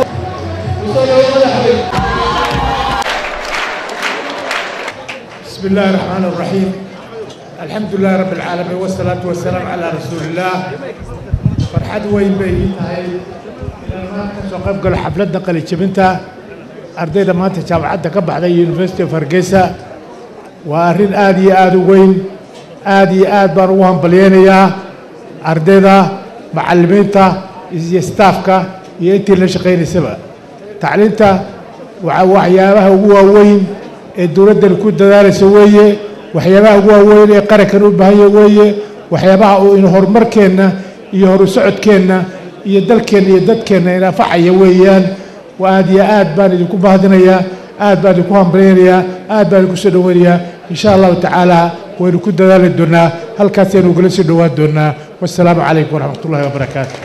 Q: بسم الله الرحمن الرحيم الحمد لله رب العالمين والصلاة والسلام على رسول الله فرحد وين بيت هاي soo qayb galo xafladda qalijabinta ardayda maanta jaamacadda ka baxday university of hargeysa waa arrin aad iyo aad u weyn aad iyo aad baan ugu hambalyeynayaa ardayda macallimiinta iyo staafka iyo intii la shaqaynaysaba tacliinta waa waxyaabaha ugu waaweyn ee dowladdan ku dadaalaysa weeye waxyaabaha ugu waaweyn ee qarankan u baahanya weeye waxyaabaha uu in horumarkeenna iyo horu socodkeenna iyo dalkeenna iyo dadkeenna inafacaya weeyaan aad iyo aad baan idinku mahadinayaa aad baan idinku hambalyaynayaa aad baan idinku soo dhoweynayaa insha allahu tacaala waynu ku dadaali doonaa halkaasaynu ugala soo dhowaan doonaa wassalaamu calaykum waraxmat ullahi wabarakaatu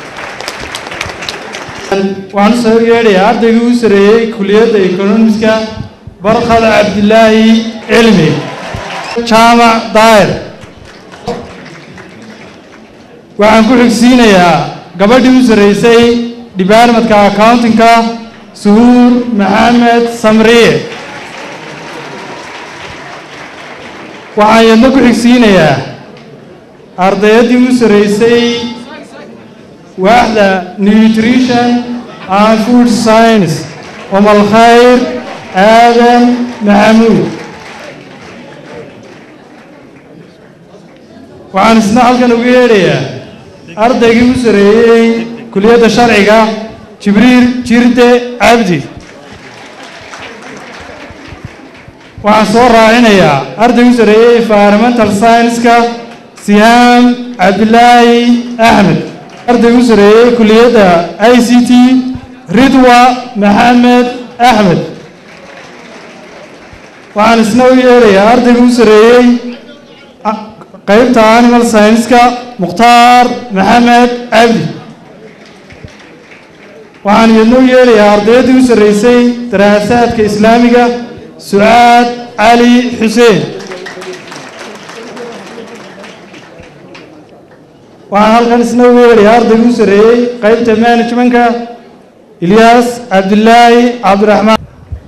I: waxaan soo yeedhayaa ardaygii u sareeyey kuliyadda economiska barkhad cabdilaahi cilmi jaamac daayir waxaan ku xigsiinayaa gabadhii u sarreysay departmentka accountingka suhuur maxamed samriye waxaan yadna ku xigsiinayaa ardayaddii u sarreysay waaxda nutrition and food science umal khayr aadan maxamuud waxaan isna halkan uga yeedhayaa ardaygii u sareeyey kuliyadda sharciga jibriil jirde cabdi waxaan soo raacinayaa ardaygii u sareeyey environmental science-ka sihaam cabdilaahi axmed ardaygii u sareeyey kuliyadda i c t ridwa maxamed axmed waxaan isna u yeedhayaa ardaygii u sareeyey qaybta animal science-ka mukhtaar maxamed cabdi waxaan iyadna u yeedhayaa ardayaddii u sarreysay daraasaadka islaamiga sucaad cali xuseen waxaan halkan isna u yeedhayaa ardaygii u sarreeyey qaybta managementka ilyaas cabdilaahi cabdiraxmaan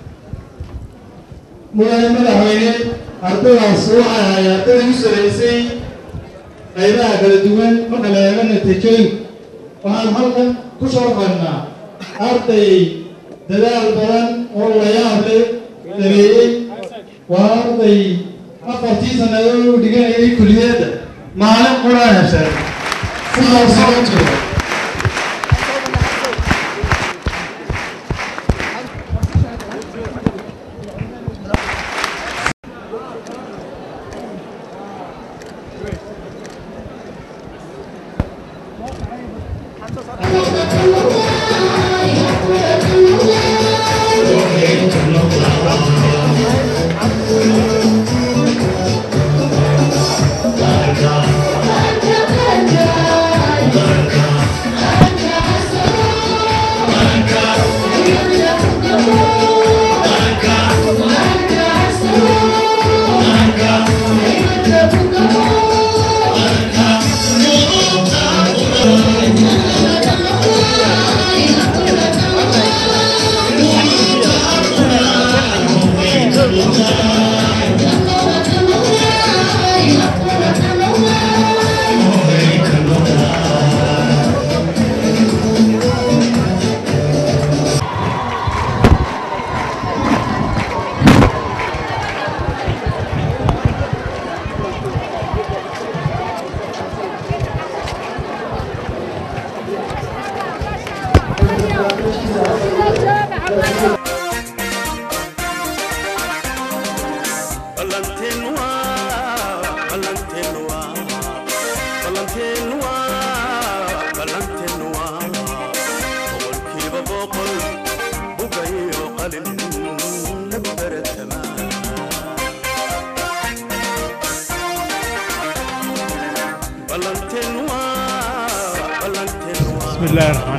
R: mudane madaxweyne ardaydaas waxay ahay ardaydii u sarreysay qaybaha kala duwan marka la eego natiijooyinka waxaan halkan ku sharxaynaa arday dadaal badan oo la yaab leh sameeyey waa arday afartii sannadood u dhiganayay kuliyadda maalin qura heshay sidaas oo jiro
S: boqol bugayo qalin lagu baratamaa ballanteen waa ballanteen waa
Q: بسم الله الرحمن